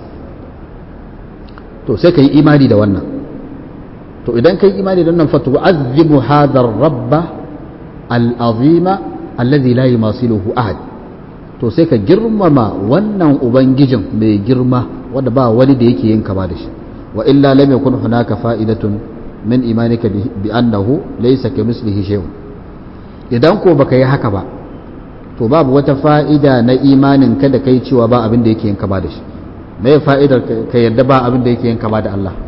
to sai ka yi imani da wannan to idan ka yi imani da wannan fatu azimu hadar rabba al'azima allazi la yumasiluhu ahad to sai ka girmama wannan ubangijin mai girma wanda ba wani da yake yin kama da shi wa illa lam yakun hunaka fa'idatun min imanika bi annahu laysa kamislihi shay'un idan ko baka yi haka ba to babu wata fa'ida na imanin ka da kai cewa ba abin da yake yin kama da shi me fa'idar ka yadda ba abin da yake yin kama da Allah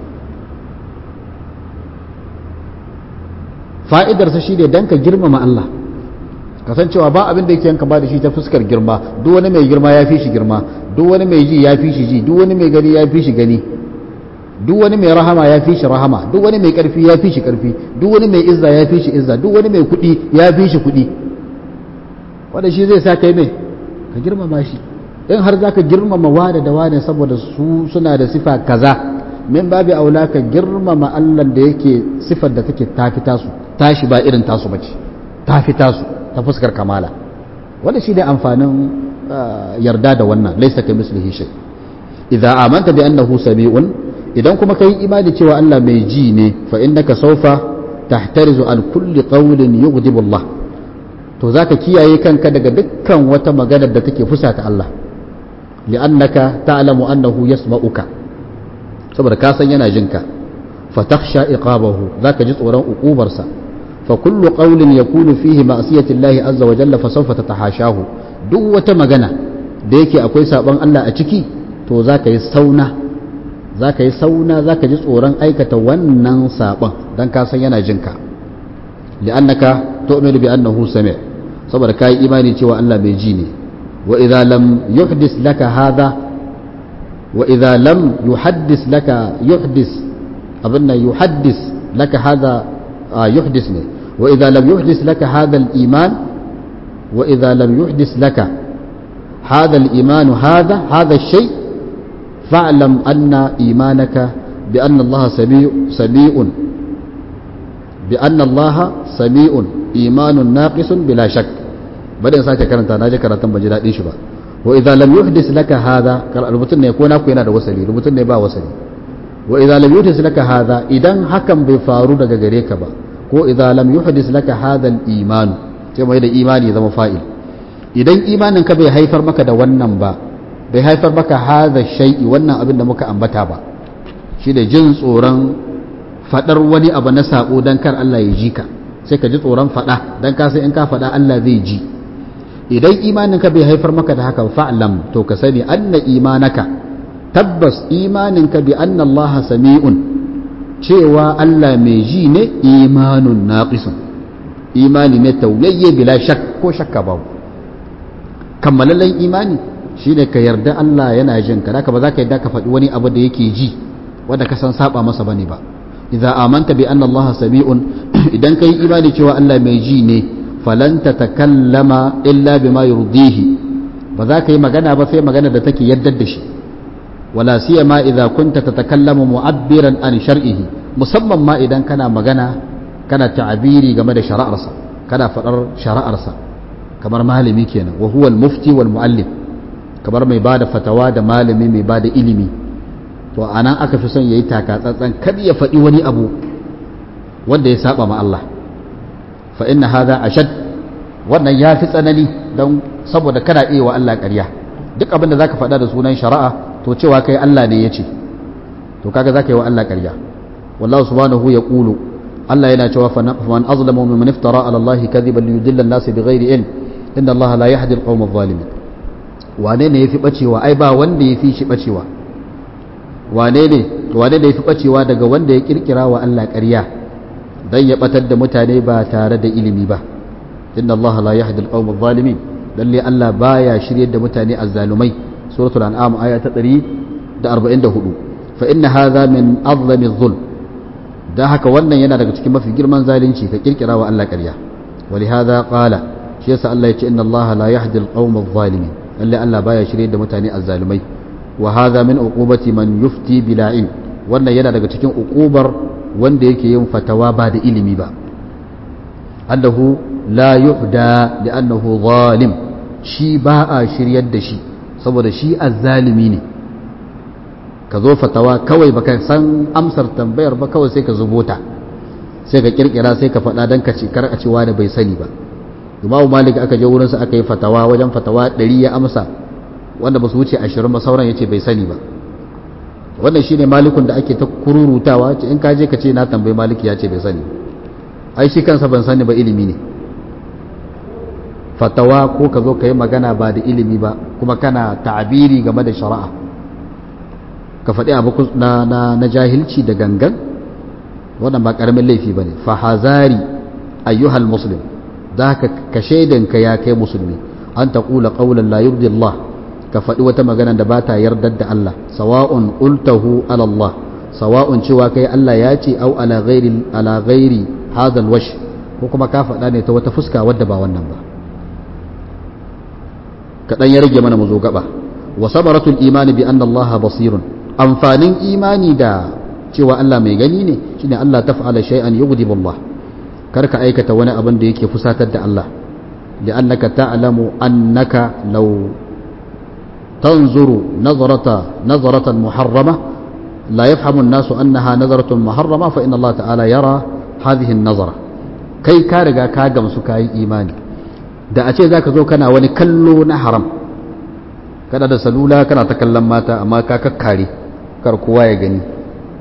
fa'idarsa shi ne don ka girmama Allah kasancewa ba abin da yake yin kama da shi ta fuskar girma duk wani mai girma ya fi shi girma duk wani mai ji ya fi shi ji duk wani mai gani ya fi shi gani duk wani mai rahama ya fi shi rahama duk wani mai karfi ya fi shi karfi duk wani mai izza ya fi shi izza duk wani mai kuɗi ya fi shi kuɗi wanda shi zai sa kai mai ka girmama shi in har za ka girmama wane da wane saboda su suna da sifa kaza min babi aula ka girmama Allah da yake sifar da take tafi tasu tashi ba irin tasu bace tafi tasu ta fuskar kamala wanda shi ne amfanin yarda da wannan laisa ka mislihi shay idza amanta bi annahu sami'un idan kuma kai imani cewa Allah mai ji ne fa innaka sawfa tahtarizu an kulli qawlin yughdibu Allah to zaka kiyaye kanka daga dukkan wata magana da take fusata Allah li'annaka ta'lamu annahu yasma'uka saboda ka san yana jinka fatakhsha iqabahu zaka ji tsoron uqubarsa fa kullu qawlin yakunu fihi ma'siyati Allah azza wa jalla fa sawfa tatahashahu duk wata magana da yake akwai sabon Allah a ciki to zaka yi sauna zaka yi sauna zaka ji tsoron aikata wannan sabon dan ka san yana jinka li'annaka tu'minu bi annahu sami' saboda kai imani cewa Allah mai ji ne wa idza lam yuhdis laka hadha wa idza lam yuhaddis laka yuhdis abinna yuhaddis laka hadha yuhdis ne wa idza lam yuhdis laka hadha al-iman wa idza lam yuhdis laka hadha al-iman hadha hadha الشيء فاعلم أن إيمانك بأن الله سميع سميع بأن الله سميع إيمان ناقص بلا شك بدأ ساكا كرنتا ناجي كرنتا بجي daɗin shi ba wa idza lam yuhdis laka hadha rubutun ne ko naku yana da wasali rubutun ne ba wasali wa idza lam yuhdis laka hadha idan hakan bai faru daga gare ka ba ko idza lam yuhdis laka hadha al-iman sai mai da imani zama fa'il idan imanin ka bai haifar maka da wannan ba bai haifar maka hadha shay'i wannan abin da muka ambata ba shi da jin tsoron fadar wani abu na sabo dan kar Allah ya ji ka sai ka ji tsoron fada dan ka sai in ka fada Allah zai ji idan imanin ka bai haifar maka da haka fa'lam to ka sani anna imanaka tabbas imanin ka bi anna Allah sami'un cewa Allah mai ji ne imanun naqisun imani ne tauyayye bila shak ko shakka babu kammalallen imani shine ka yarda Allah yana jin ka haka ba za ka yarda ka faɗi wani abu da yake ji wanda ka san saba masa bane ba idza amanta bi anna Allah sami'un idan kai imani cewa Allah mai ji ne falan tatakallama illa bima yurdihi ba za ka yi magana ba sai magana da take yaddar da shi wala siyama idza kunta tatakallamu mu'abbiran an shar'ihi musamman ma idan kana magana kana ta'abiri game da shari'arsa kana faɗar shari'arsa kamar malami kenan wa huwa al-mufti wal muallim kamar mai bada fatawa da malami mai bada ilimi to anan aka fi son yayi taka tsantsan kada ya faɗi wani abu wanda ya saba ma Allah fa inna hadha ashad wannan ya fi tsanani don saboda kana iya wa Allah ƙarya duk abin da zaka faɗa da sunan shari'a to cewa kai Allah ne ya ce to kaga zaka yi wa Allah ƙarya wallahu subhanahu ya qulu Allah yana cewa faman azlamu mimman iftara ala Allah kadhiban liyudilla an-nas bighairi ilm inna Allah la yahdi al-qawm adh-dhalimin wane ne yafi bacewa ai ba wanda yafi shi bacewa wane ne wane ne yafi bacewa daga wanda ya kirkira wa Allah ƙarya dan ya batar da mutane ba tare da ilimi ba inna Allah la yahdi al-qawm adh-dhalimin lalle Allah baya shiryar da mutane azzalumai suratul an'am aya ta 144 fa inna hadha min azlami adh-dhulm dan haka wannan yana daga cikin mafi girman zalunci ka kirkira wa Allah ƙarya ولهذا قال shi yasa Allah ya ce inna Allah la yahdi al-qawm adh-dhalimin lalle Allah baya shiryar da mutane azzalumai wa hadha min uqubati man yufti bila ilm wannan yana daga cikin uqubar wanda yake yin fatawa ba da ilimi ba annahu la yuhda li'annahu zalim shi ba a shiryar da shi saboda shi azzalimi ne ka zo fatawa kawai baka san amsar tambayar ba kawai sai ka zubota sai ka kirkira sai ka faɗa don ka ce kar a cewa da bai sani ba imamu malik aka je wurinsa aka yi fatawa wajen fatawa ɗari ya amsa wanda ba su wuce ashirin ba sauran ya ce bai sani ba wannan shine malikun da ake ta kururutawa in ka je ka ce na tambayi maliki ya ce bai sani ai shi kansa ban sani ba ilimi ne fatawa ko ka zo ka yi magana ba da ilimi ba kuma kana ta'abiri game da shari'a ka faɗi abu na, na, na jahilci da gangan wannan ba ƙaramin laifi ba ne fahazari ayyuhal muslim za ka ka shaidanka ya kai musulmi an ta ƙula ƙaunar la yurdi Allah ka faɗi wata magana da ba ta yardar da Allah sawa'un qultahu ala Allah sawa'un cewa kai Allah ya ce au ala ghairi ala ghairi hadal wash ko kuma ka faɗa ne ta wata fuska wadda ba wannan ba kaɗan ya rage mana mu zo gaba wa sabaratul imani bi anna Allah basirun amfanin imani da cewa Allah mai gani ne shine Allah taf'ala shay'an yughdibu Allah kar ka aikata wani abin da yake fusatar da Allah li'annaka ta'lamu annaka law tanzuru nazarata nazaratan muharrama la yafhamu an-nasu annaha nazaratun muharrama fa inna Allah ta'ala yara hadhihi an-nazara kai ka riga ka gamsu kai imani da a ce zaka zo kana wani kallo na haram kana da salula kana ta kallon mata amma ka kakkare kar kowa ya gani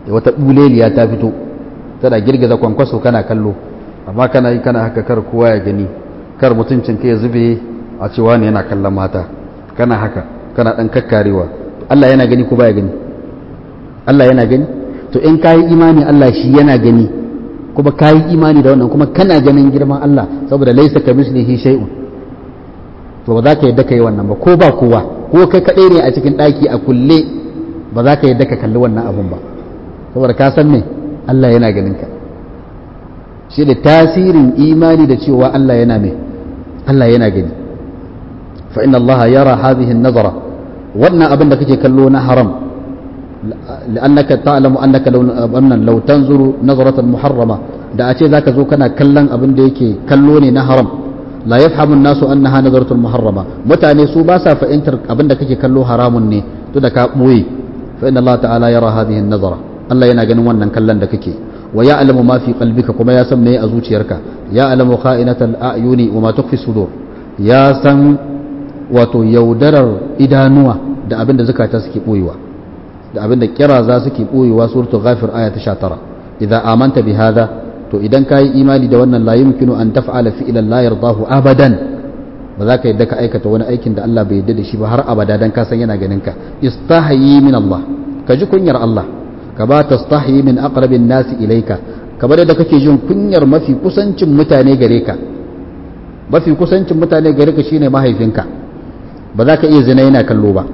wata buleliya ta fito tana girgiza kwankwaso kana kallo amma kana yi kana haka kar kowa ya gani kar mutuncin ka ya zube a cewa ne yana kallon mata kana haka kana dan kakkarewa Allah yana gani ko baya gani Allah yana gani to in kayi imani Allah shi yana gani kuma kayi imani da wannan kuma kana ganin girman Allah saboda laisa ka mislihi shay'un to ba za ka yadda ka yi wannan ba ko ba kowa ko kai kaɗai ne a cikin ɗaki a kulle ba za ka yadda ka kalli wannan abun ba saboda ka san me Allah yana ganin ka shi da tasirin imani da cewa Allah yana me Allah yana gani fa inna Allah yara hadhihi an-nazara wannan abin da kake kallo na haram لأنك تعلم أنك لو لو تنظر نظرة محرمة da a ce zaka zo kana kallon abin da yake kallo ne na haram la yafhamu an-nasu annaha nazaratul muharrama mutane su ba sa fahimtar abin da kake kallo haramun ne to da ka boye fa inna Allah ta'ala yara hadhihi an-nazara Allah yana ganin wannan kallon da kake wa ya'lamu ma fi qalbika kuma ya san me a zuciyarka ya'lamu kha'inatal a'yuni wa ma tukhfi sudur ya san wato yaudarar idanuwa da abin da zakata suke boyewa da abin da kira za suke boyewa suratul ghafir aya ta 19 idza amanta bi hadha to idan ka yi imani da wannan la yumkinu an taf'ala fi'lan la yardahu abadan ba za ka yadda ka aikata wani aikin da Allah bai yadda da shi ba har abada dan ka san yana ganin ka istahi min Allah ka ji kunyar Allah ka ba tastahi min aqrabin nasi ilaika kamar da kake jin kunyar mafi kusancin mutane gare ka mafi kusancin mutane gare ka shine mahaifinka ba za ka iya zina yana kallo ba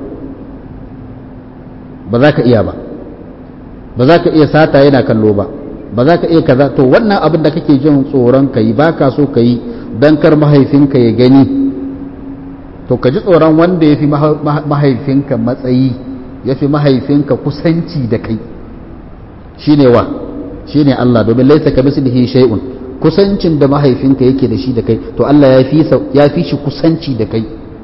ba za ka iya ba ba za ka iya sata yana kallo ba ba za ka iya kaza to wannan abin da kake jin tsoron ka yi ba ka so ka yi don kar mahaifinka ya gani to ka ji tsoron wanda ya fi mahaifinka matsayi ya fi mahaifinka kusanci da kai shi ne wa shi ne Allah domin laisa ka mislihi shay'un kusancin da mahaifinka yake da shi da kai to Allah ya fi shi kusanci da kai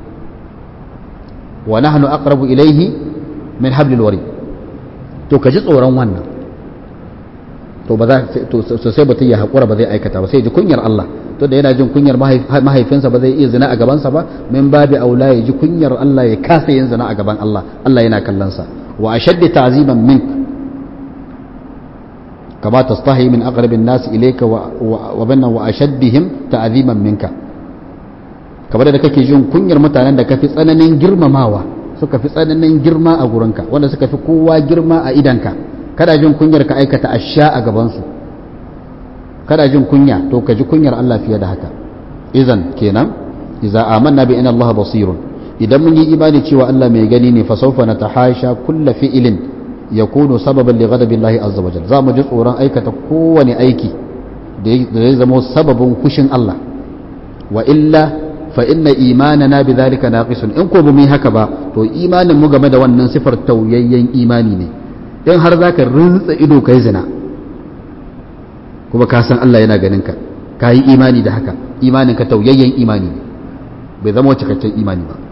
wa nahnu aqrabu ilaihi min hablil wari to ka ji tsoron wannan to ba za to sai mutum ya haƙura ba zai aikata ba sai ji kunyar Allah to da yana jin kunyar mahaifinsa ba zai iya zina a gabansa ba min babi aula ya ji kunyar Allah ya kasa yin zina a gaban Allah Allah yana kallon sa wa ashaddi ta'ziman mink kama tastahi min aqrabin nas ilayka wa wa banna wa ashaddihim ta'ziman minka kamar da kake jin kunyar mutanen da kafi tsananin girmamawa suka fi tsananin girma a gurinka wanda suka fi kowa girma a idanka kada jin kunyar ka aikata asha a gabansu kada jin kunya to ka ji kunyar Allah fiye da haka izan kenan idza amanna bi inna Allah basirun idan mun yi imani cewa Allah mai gani ne fa sawfa natahasha kull fi'lin yakunu sababan li ghadabi Allah azza wa jalla za mu ji tsoron aikata kowane aiki da zai zama sababin kushin Allah wa illa fa inna imanana bi dhalika naqisun in ko bu mu haka ba to imanin mu game da wannan sifar tauyayyen imani ne in har za ka rintsa ido ka yi zina kuma ka san Allah yana ganin ka ka yi imani da haka imanin ka tauyayyen imani ne bai zama cikakken imani ba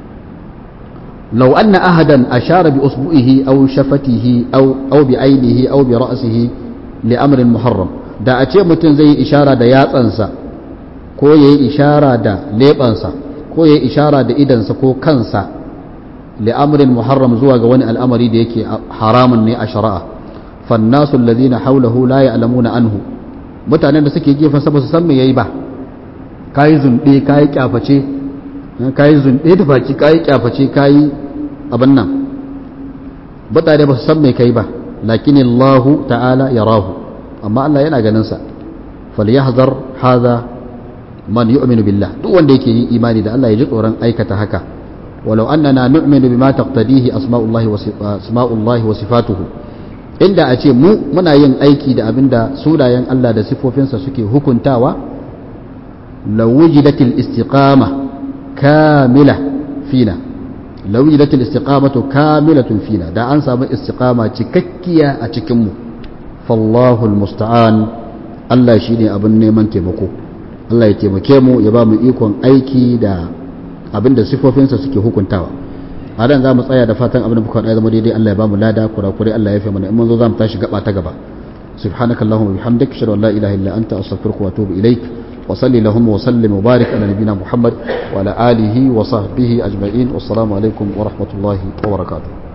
لو أن أحدا أشار بأصبعه أو شفته أو أو بعينه أو برأسه لأمر محرم da a ce mutum zai yi ishara da yatsansa ko ya yi ishara da leɓansa ko ya yi ishara da idansa ko kansa li'amrin muharram zuwa ga wani al'amari da yake haramun ne a shari'a fannasu alladhina hawlahu la ya'lamuna anhu mutanen da suke gefen sa ba su san me yayi ba kai zunde kai kyaface kai zunde da baki kai kyaface kai abin nan mutane ba su san me kai ba lakin Allah ta'ala yarahu amma Allah yana ganin sa falyahzar hadha man yu'minu billah duk wanda yake yin imani da Allah ya ji tsoron aikata haka ولو أننا نؤمن بما تقتضيه أسماء الله أسماء الله وصفاته inda a ce mu muna yin aiki da abinda sunayen Allah da sifofinsa suke hukuntawa lawujidatil istiqama kamila fina lawujidatil istiqamatu kamilatun fina da an samu istiqama cikakkiya a cikin mu fallahu almusta'an Allah shine abin neman taimako Allah ya taimake mu ya ba mu ikon aiki da abinda sifofinsa suke hukuntawa a dan za mu tsaya da fatan abin da muka faɗa zama daidai Allah ya bamu lada kurakurai Allah ya fi mana in mun zo za mu tashi gaba ta gaba سبحانك اللهم وبحمدك اشهد ان لا اله الا انت استغفرك واتوب اليك وصل اللهم وسلم وبارك على نبينا محمد وعلى اله وصحبه اجمعين والسلام عليكم ورحمه الله وبركاته